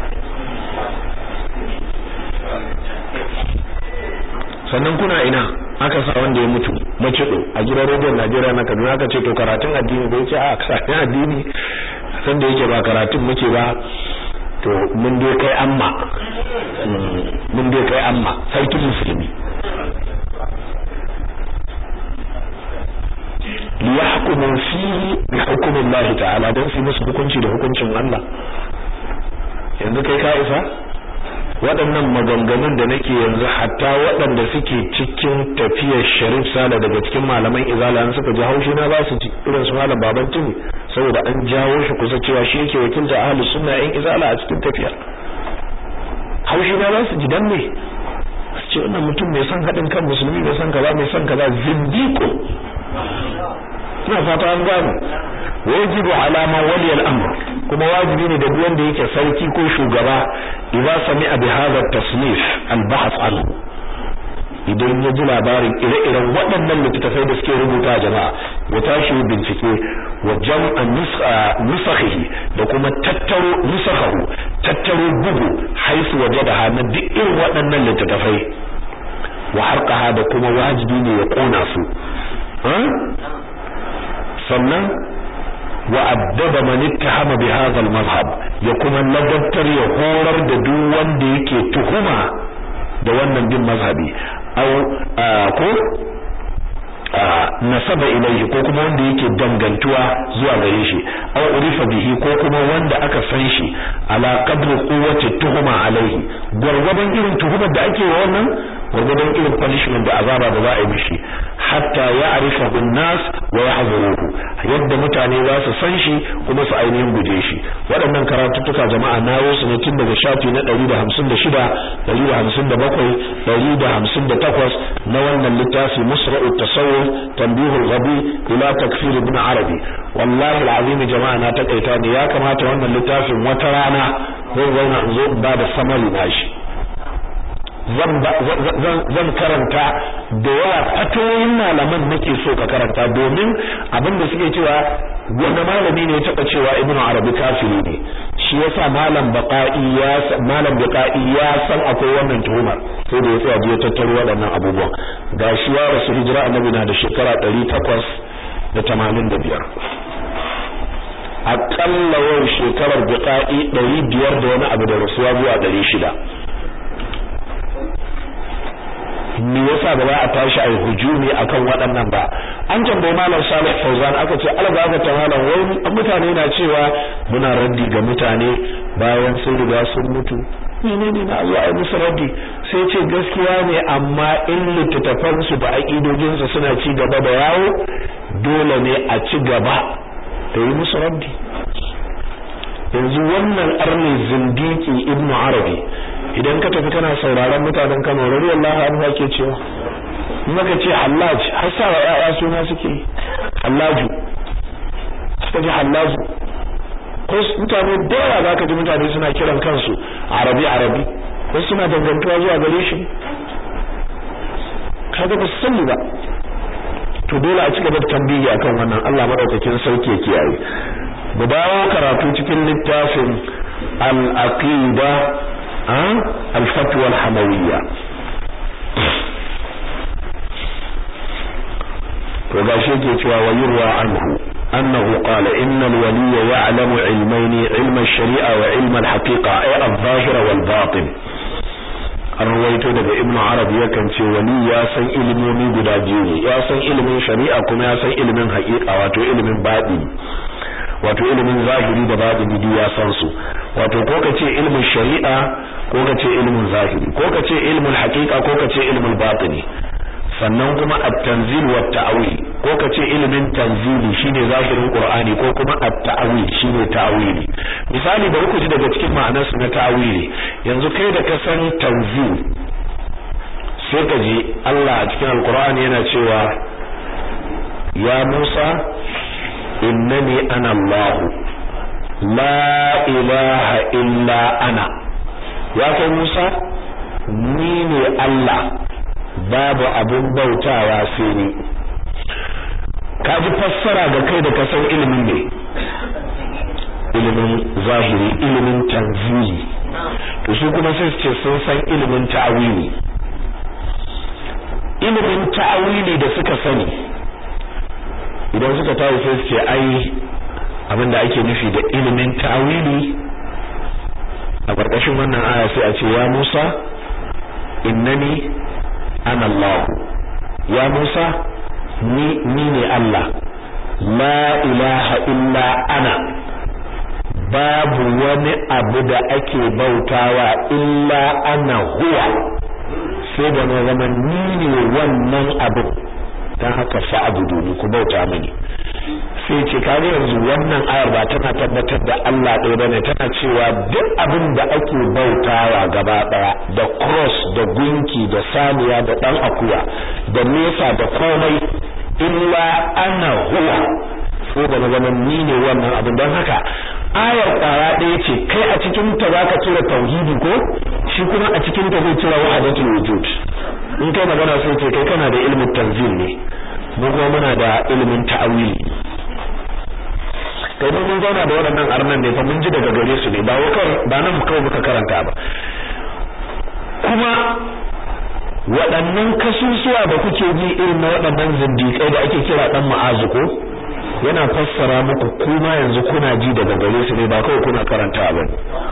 sannan kuna ina aka sa wanda ya mutu macido a gidan rediyon Najeriya na Kaduna aka ce to karatun addini bai ce a karatun addini san da yake ba karatun muke ba to mun dai kai amma mun dai kai amma sarkin musulmi liyahkumu fihi bi hukmi Allah ta'ala dan su musu hukunci da hukuncin Allah yanzu kai ka isa waɗannan maganganun da nake yanzu hatta waɗanda suke cikin tafiyar sharif sala daga cikin malaman izala an suka ji haushi na za su ci irin su malam baban tuni saboda an jawo shi kusa cewa shi yake wakilta ahlus sunna yan izala a cikin tafiya haushi na za su ji dan ne su ce wannan mutum mai son haɗin kan musulmi mai son kaza mai son kaza zindiko ina fata an gano wajibu alama wali al-amr kuma wajibi ne da duk wanda yake sarki ko shugaba idza sami'a bi hadha at-tasnif al-bahth anhu idan ya ji labarin ire-iren waɗannan littattafai da suke rubuta jama'a ya tashi bincike wa jam'a nusakhihi da kuma tattaro nusakhahu tattaro bugu haisu waje da hana duk irin waɗannan littattafai wa harqaha da kuma wajibi ne ya kona su sannan wa addaba man ittahama bi hadha al-madhhab ya kuma ladabtar ya horar da duk wanda yake tuhuma da wannan bin mazhabi aw ko nasaba ilaihi ko kuma wanda yake dangantuwa zuwa gare shi aw urifa bihi ko kuma wanda aka san shi ala qadri quwwati tuhuma alaihi gurgurdan irin tuhumar da ake wa wannan gurgurdan irin punishment da azaba da za a yi mishi hatta ya'rifahu an-nas wa yahzuruhu yadda mutane za su san shi kuma su ainihin guje shi waɗannan karatuttuka jama'a na yi su ne tun daga shafi na 156 157 158 na wannan littafi musra'ut tasawuf tanbihul ghabi ila takfir ibn arabi wallahi alazim jama'a na takaita ne ya kamata wannan littafin wata rana zan zauna in zo in ba da samari nashi zan karanta da yawa fatoyin malaman nake so ka karanta domin abin da suke cewa wanda malami ne ya taba cewa ibnu arabi kafiri ne shi yasa malam baqai ya malam baqai ya san akwai wannan tuhumar sai da ya tsaya ya tattaro waɗannan abubuwan gashi ya rasu hijira annabi na da shekara 885 akalla yau shekarar baqai 500 da wani abu da rasuwa zuwa 600 me yasa ba za a tashi ai hujumi akan waɗannan ba an tambayi malam Salih Fauzan aka ce algaba ta malam wai mutane na cewa muna raddi ga mutane bayan sun riga sun mutu menene na Allah ai musu raddi sai ce gaskiya ne amma in littattafan su da aqidojin su suna ci gaba da yawo dole ne a ci gaba da yi musu raddi yanzu wannan arni zindiki ibnu arabi idan ka tafi kana sauraron mutanen Kano radiyallahu anhu ake cewa maka ce hallaj har sa wa yaya suna suke hallaju suka ji hallaju ko mutane da yawa zaka ji mutane suna kiran kansu arabi arabi ko suna dangantuwa zuwa gare shi kaga ba su sani ba to dole a cigaba da tambayi akan wannan Allah madaukakin sauki ya kiyaye mu dawo karatu cikin littafin al-aqida الفتوى الحموية وقاشي كيتوا ويروى عنه أنه قال إن الولي يعلم علمين علم الشريعة وعلم الحقيقة أي الظاهر والباطن arwaito daga ibnu arab yakan ce wali ya san ilimomi guda biyu ne ya san ilimin shari'a kuma ya san ilimin haƙiƙa wato ilimin baɗi wato ilimin zahiri da baɗini duk ya san su wato ko ka ce ilimin shari'a ko ka ce ilimin zahiri ko ka ce ilimin haƙiƙa ko ka ce ilimin batini sannan kuma at-tanzil wa at-ta'wil ko ka ce ilimin tanzili shine zahirin qur'ani ko kuma at-ta'wil shine ta'wili misali bari ku ji daga cikin ma'anar su na ta'wili yanzu kai da ka san tanzil sai ka ji Allah a cikin alqur'ani yana cewa ya Musa innani ana Allah la ilaha illa ana ya kai Musa ni ne Allah babu abin bautawa sai ni kaji fassara ga kai da kasan ilimin ne ilimin zahiri ilimin tanzili to su kuma sai su ce sun san ilimin ta'awili ilimin ta'awili da suka sani idan suka tawo sai su ce ai abinda ake nufi da ilimin ta'awili a ƙarƙashin wannan aya sai a ce ya Musa innani ana Allah ya Musa ni ni ne Allah la ilaha illa ana babu wani abu da ake bautawa illa ana huwa sai da na zama ni ne wannan abu don haka fa'abudu ni ku bauta mini sai ce kaga yanzu wannan ayar ba tana tabbatar da Allah ɗaya bane tana cewa duk abin da ake bautawa gaba ɗaya da cross da gunki da saniya da ɗan akuya da nesa da komai illa ana huwa ko da na zama ni ne wannan abin don haka ayar kwara ɗaya ce kai a cikin ta zaka cire tauhidi ko shi kuma a cikin ta zai cire wahdatul wujud in kai magana sai ce kai kana da ilmin tanzil ne mu kuma muna da ilimin ta'awili kai mun zauna da waɗannan arnan ne fa mun ji daga gare su ne ba wakar ba nan kawai muka karanta ba kuma waɗannan kasusuwa da kuke ji irin na waɗannan zindiƙai da ake kira dan ma'azu ko yana fassara muku kuma yanzu kuna ji daga gare su ne ba kawai kuna karanta ba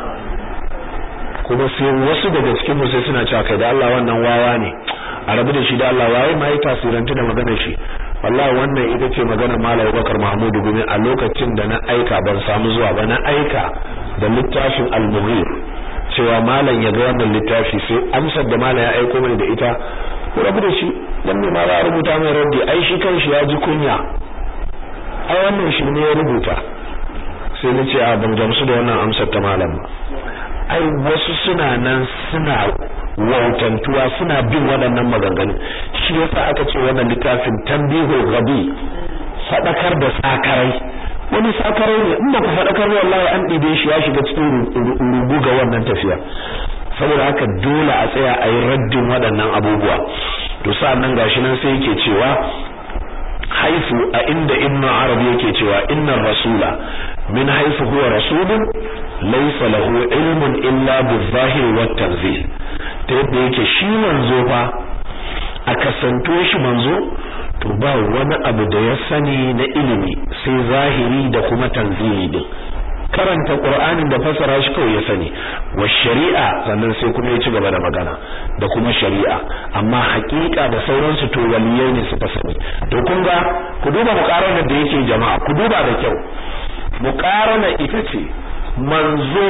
kuma sai wasu daga cikin mu sai suna cewa kai da Allah wannan wawa ne a rabu da shi da Allah waye ma yi tasirantu da maganar shi wallahi wannan ita ce maganar Malam Bakar Mahmudu Gumi a lokacin da na aika ban samu zuwa ba na aika da littafin Al-Mughir cewa malam ya ga wannan littafi sai amsar da malam ya aiko mai da ita ko rabu da shi dan me ma ba rubuta mai raddi ai shi kanshi ya ji kunya ai wannan shi ne ya rubuta sai na ce a ban gamsu da wannan amsar ta malam ba ai wasu suna nan suna wautantuwa suna bin waɗannan maganganu shi yasa aka ce wannan littafin tambihul ghabi sadakar da sakarai wani sakarai ne in baka fadakar wallahi an dibe shi ya shiga cikin rubu ga wannan tafiya saboda haka dole a tsaya a yi raddin waɗannan abubuwa to sa'annan gashi nan sai yake cewa haifu a inda ibnu arabi yake cewa innar rasula min haifu huwa rasulun laysa lahu ilmun illa bizahir wat tanzil ta yadda yake shi manzo fa a kasanto shi manzo to ba wani abu da ya sani na ilimi sai zahiri da kuma tanzili din karanta qur'anin da fasara shi kawai ya sani wa shari'a sannan sai kuma ya ci gaba da magana da kuma shari'a amma haƙiƙa da sauransu to waliyai ne suka sani to kun ga ku duba muqarana da yake jama'a ku duba da kyau muqarana ita ce manzo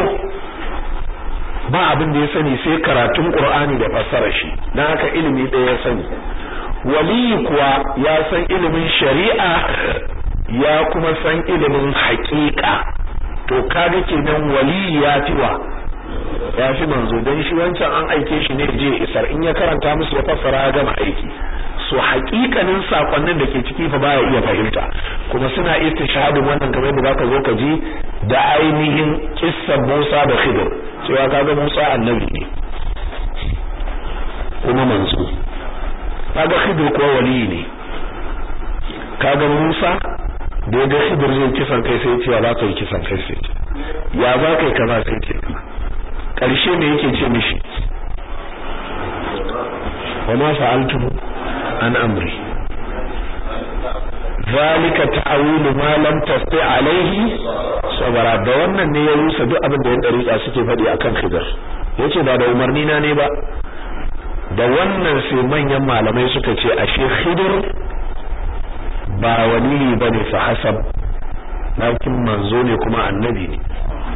ba abin da ya sani sai karatun qur'ani da fassara shi dan haka ilimi ɗaya ya sani waliyi kuwa ya san ilimin shari'a ya kuma san ilimin haƙiƙa to kaga kenan waliyi ya fi wa ya fi manzo dan shi wancan an aike shi ne je isar in ya karanta musu ya fassara ya gama aiki so haƙiƙanin sakonnin da ke ciki fa baya iya fahimta kuma suna istishhadin wannan kamar da zaka zo ka ji da ainihin kissan Musa da Khidir cewa kaga Musa annabi ne kuma manzo kaga Khidir kuwa wali ne kaga Musa da ya ga Khidir zai kisan kai sai ce za ka yi kisan kai sai ya za ka yi kaza sai ce karshe me yake ce mishi wa ma fa'altu an amri zalika ta'awilu ma lam tasti alaihi sabara da wannan ne ya rusa duk abin da yan dariƙa suke faɗi akan Khidir yace ba da umarni na ne ba da wannan sai manyan malamai suka ce ashe Khidir ba wali bane fa hasab lakin manzo ne kuma annabi ne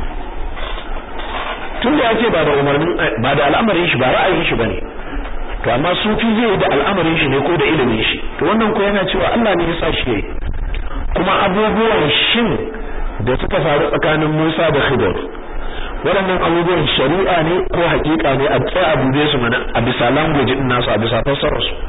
tun da yace ba da umarnin ba da al'amarin shi ba ra'ayin shi bane to amma sufi zai da al'amarin shi ne ko da ilimin shi to wannan ko yana cewa Allah ne ya sa shi yayi kuma abubuwan shin da suka faru tsakanin Musa da Khidir waɗannan abubuwan shari'a ne ko hakika ne a tsaya a dube su mana a bisa language din nasu a bisa fassarar su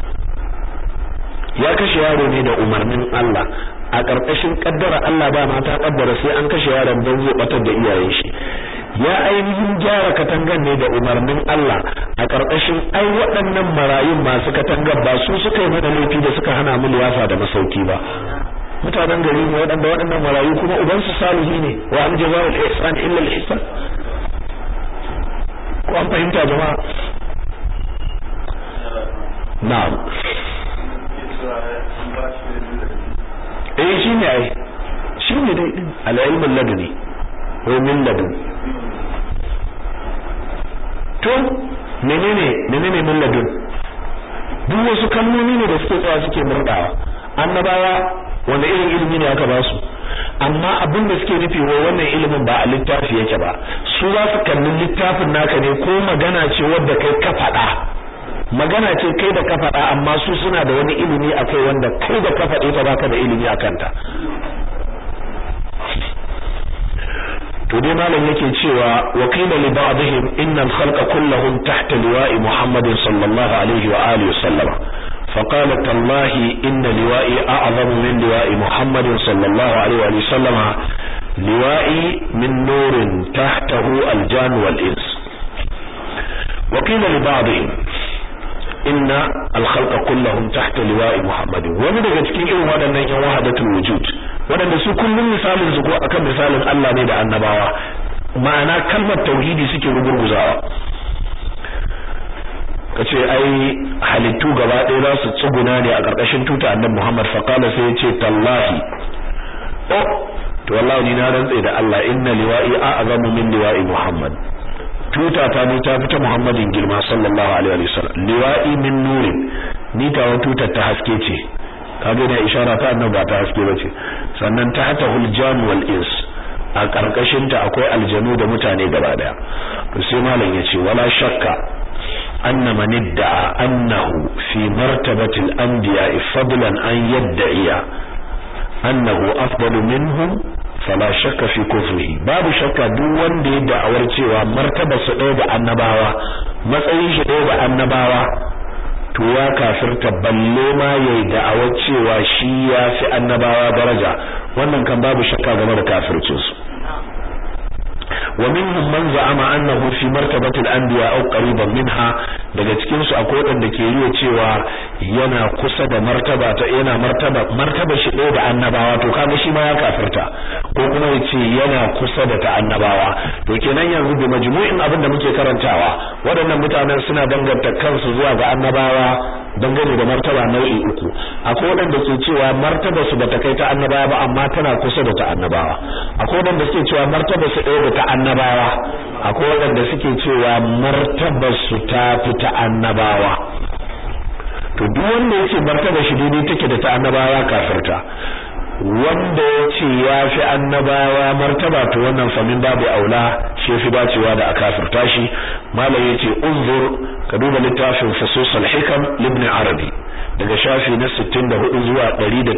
ya kashe yaro ne da umarnin Allah a ƙarƙashin kaddara Allah ba ma ta kaddara sai an kashe yaron don zai batar da iyayen shi ya ainihin gyara katangan ne da umarnin Allah a ƙarƙashin ai waɗannan marayun masu katangar ba su suka yi mana laifi da suka hana mu liyafa da masauki ba mutanen gari ne waɗanda waɗannan marayu kuma ubansu salihi ne wa an jazaa'ul ihsan illa al ihsan ko an fahimta jama'a na'am eh shine ai shine dai al-ilmul laduni ko min ladun to menene menene min ladun duk wasu kalmomi ne da suke tsaya suke murdawa annabawa wanda irin ilimi ne aka ba su amma abin da suke nufi wai wannan ilimin ba a littafi yake ba su za su kalli littafin naka ne ko magana ce wadda kai ka faɗa magana ce kai da ka faɗa amma su suna da wani ilimi akai wanda kai da ka faɗe ta baka da ilimi akan ta to dai malam yake cewa wa qila li ba'dihim inna al-khalqa kulluhum tahta liwa'i Muhammadin sallallahu alaihi wa alihi wasallam فقال تالله إن لوائي أعظم من لواء محمد صلى الله عليه وسلم لوائي من نور تحته الجان والإنس وقيل لبعضهم إن الخلق كلهم تحت لواء محمد ومن daga cikin irin waɗannan yan wahadatul wujud waɗanda su kullum misalin su ko akan misalin Allah ne da annabawa ma'ana kalmar tauhidi suke rugurguzawa kace ai halittu gaba ɗaya za su tsuguna ne a ƙarƙashin tuta annabi Muhammad fa qala sai yace tallahi oh to wallahi ni na rantsa da Allah inna liwa'i a'zamu min liwa'i Muhammad tuta ta ni ta fita Muhammadin girma sallallahu alaihi wa sallam liwa'i min nurin ni ta wata tutar ta haske ce kaga da ishara ta annabi ba ta haske bace sannan ta hata huljan wal ins a karkashin ta akwai aljanu da mutane gaba daya to sai malam yace wala shakka anna man idda'a annahu fi martabati al-anbiya fadlan an yadda'iya annahu afdalu minhum fala shakka fi kufrihi babu shakka duk wanda ya da'awar cewa martaba su ɗaya da annabawa matsayin shi ɗaya da annabawa to ya kafirta balle ma yayi da'awar cewa shi ya fi annabawa daraja wannan kan babu shakka game da kafircin su wa minhum man za'ama annahu fi martabati al-anbiya aw qariban minha daga cikin su akwai wanda ke riya cewa yana kusa da martaba ta yana martaba martaba shi ɗaya da annabawa to kaga shi ma ya kafirta ko kuma yace yana kusa da ta annabawa to kenan yanzu da majmu'in abin da muke karantawa waɗannan mutanen suna danganta kansu zuwa ga annabawa dangane da martaba nau'i uku akwai waɗanda ke cewa martaba su bata kai ta annabawa ba amma tana kusa da ta annabawa akwai waɗanda suke cewa martaba su ɗaya da ta annabawa akwai waɗanda suke cewa martaba su ta fi ta annabawa to duk wanda yake martaba shi daidai take da ta annabawa kafirta wanda ya ce ya fi annabawa martaba to wannan famin babu aula shi fi dacewa da a kafirta shi malam ya ce unzur ka duba littafin fusus al-hikam libn arabi daga shafi na 64 zuwa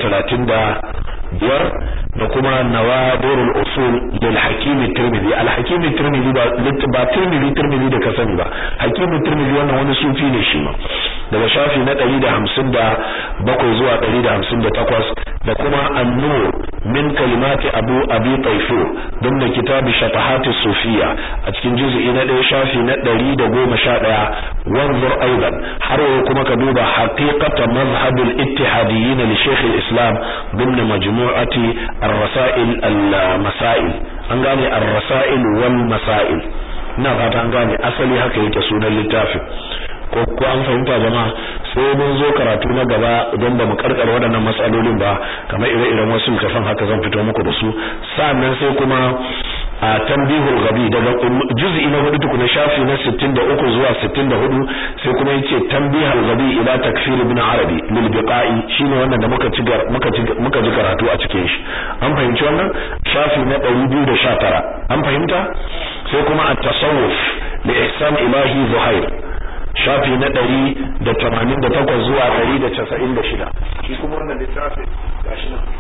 135 da kuma nawadirul usul lil hakim tirmidhi al hakim tirmidhi ba ba tirmidhi tirmidhi da ka sani ba hakim tirmidhi wannan wani sufi ne shi ma daga shafi na 157 zuwa 158 da kuma an-nur min kalimati abu abi tayfur don da kitabi shatahat sufiya a cikin juz'i na 1 shafi na 111 wanzur aidan har yau kuma ka duba haqiqata mazhab al-ittihadiyyin li shaykh al-islam ضمن مجموعة الرسائل المسائل an gane ar-rasail wal masail ina fata an gane asali haka yake sunan littafin ko ko an fahimta jama'a sai mun zo karatu na gaba idan ba mu karkar waɗannan matsalolin ba kamar ire-iren wasu littafan haka zan fito muku da su sannan sai kuma a tambihul gabi daga juz'i na hudu tukuna shafi na 63 zuwa 64 sai kuma yace tambihul gabi ila takfir ibn arabi lil biqa'i shine wannan da muka ci muka ci muka ji karatu a cikin shi an fahimci wannan shafi na 219 an fahimta sai kuma at-tasawuf li ihsan ilahi zuhair shafi na 188 zuwa 196 shi kuma wannan littafin gashi nan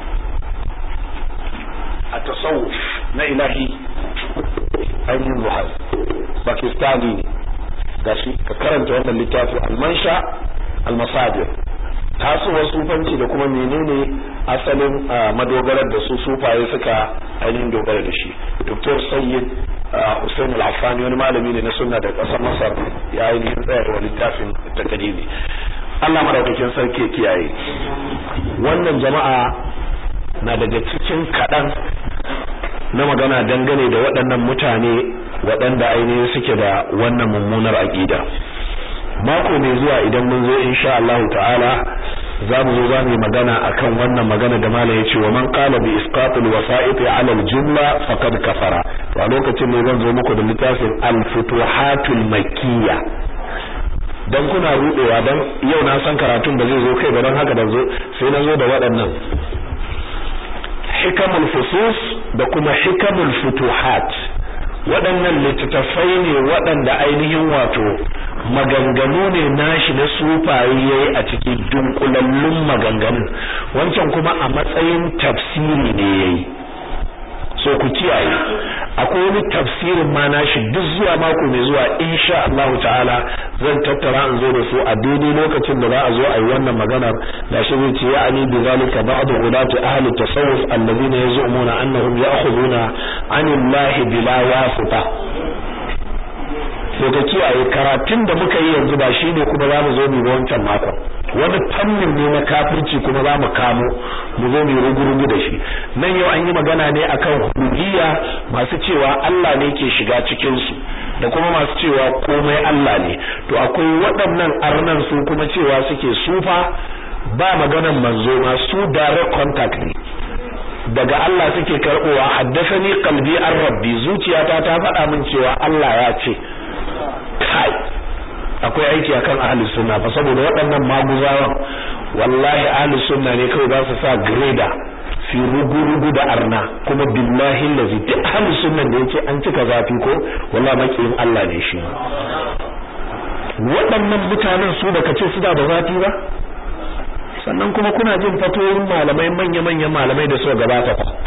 التصوف na ilahi ainihin buhari pakistani ne gashi ka karanta wannan littafi almansha almasadir tasowar sufanci da kuma menene asalin madogarar da su sufaye suka ainihin dogara da shi dr sayyid hussein al-affani wani malami ne na sunna da kasar masar ya ainihin tsayar wa littafin takadimi Allah madaukakin sarki kiyaye wannan jama'a na daga cikin kaɗan na magana dangane da waɗannan mutane waɗanda ainihin suke da wannan mummunar aƙida mako mai zuwa idan mun zo insha Allah ta'ala za mu zo za mu yi magana akan wannan magana da mala ya ce wa man qala bi isqatil wasa'iti ala al-jumla faqad kafara to a lokacin ne zan zo muku da littafin al-futuhatul makkiyya dan kuna rudewa dan yau na san karatun ba zai zo kai ba dan haka da zo sai na zo da waɗannan hikamul fusus da kuma hikamul futuhat waɗannan littattafai ne waɗanda ainihin wato maganganu ne nashi na sufaye yayi a cikin dunkulallun maganganun wancan kuma a matsayin tafsiri ne yayi so ku kiyaye akwai wani tafsirin ma nashi duk zuwa mako mai zuwa insha Allah ta'ala zan tattara in zo da su a daidai lokacin da za a zo a yi wannan maganar da shi zai ce ya ani bi zalika ba'd ulati ahli tasawuf alladhina yaz'umuna annahum ya'khuduna 'anillahi bila wasita to ka kiyaye karatun da muka yi yanzu ba shine kuma za mu zo mu ga wancan makon wani fannin ne na kafirci kuma za mu kamo mu zo mu rugurugu da shi nan yau an yi magana ne akan hudiyya masu cewa Allah ne ke shiga cikin su da kuma masu cewa komai Allah ne to akwai waɗannan arnan su kuma cewa suke sufa ba maganan manzo ma su direct contact ne daga Allah suke karbowa haddasani qalbi an rabbi zuciyata ta faɗa min cewa Allah ya ce kai akwai aiki akan ahlus sunna fa saboda waɗannan maguzawan wallahi ahlus sunna ne kawai za su sa greda fi rugu-rugu da arna kuma billahi lazi duk ahlus sunna da yake an cika zafi ko wallahi makiyin Allah ne shi waɗannan mutanen su da kace su da zafi ba sannan kuma kuna jin fatoyin malamai manya-manyan malamai da suka gabata fa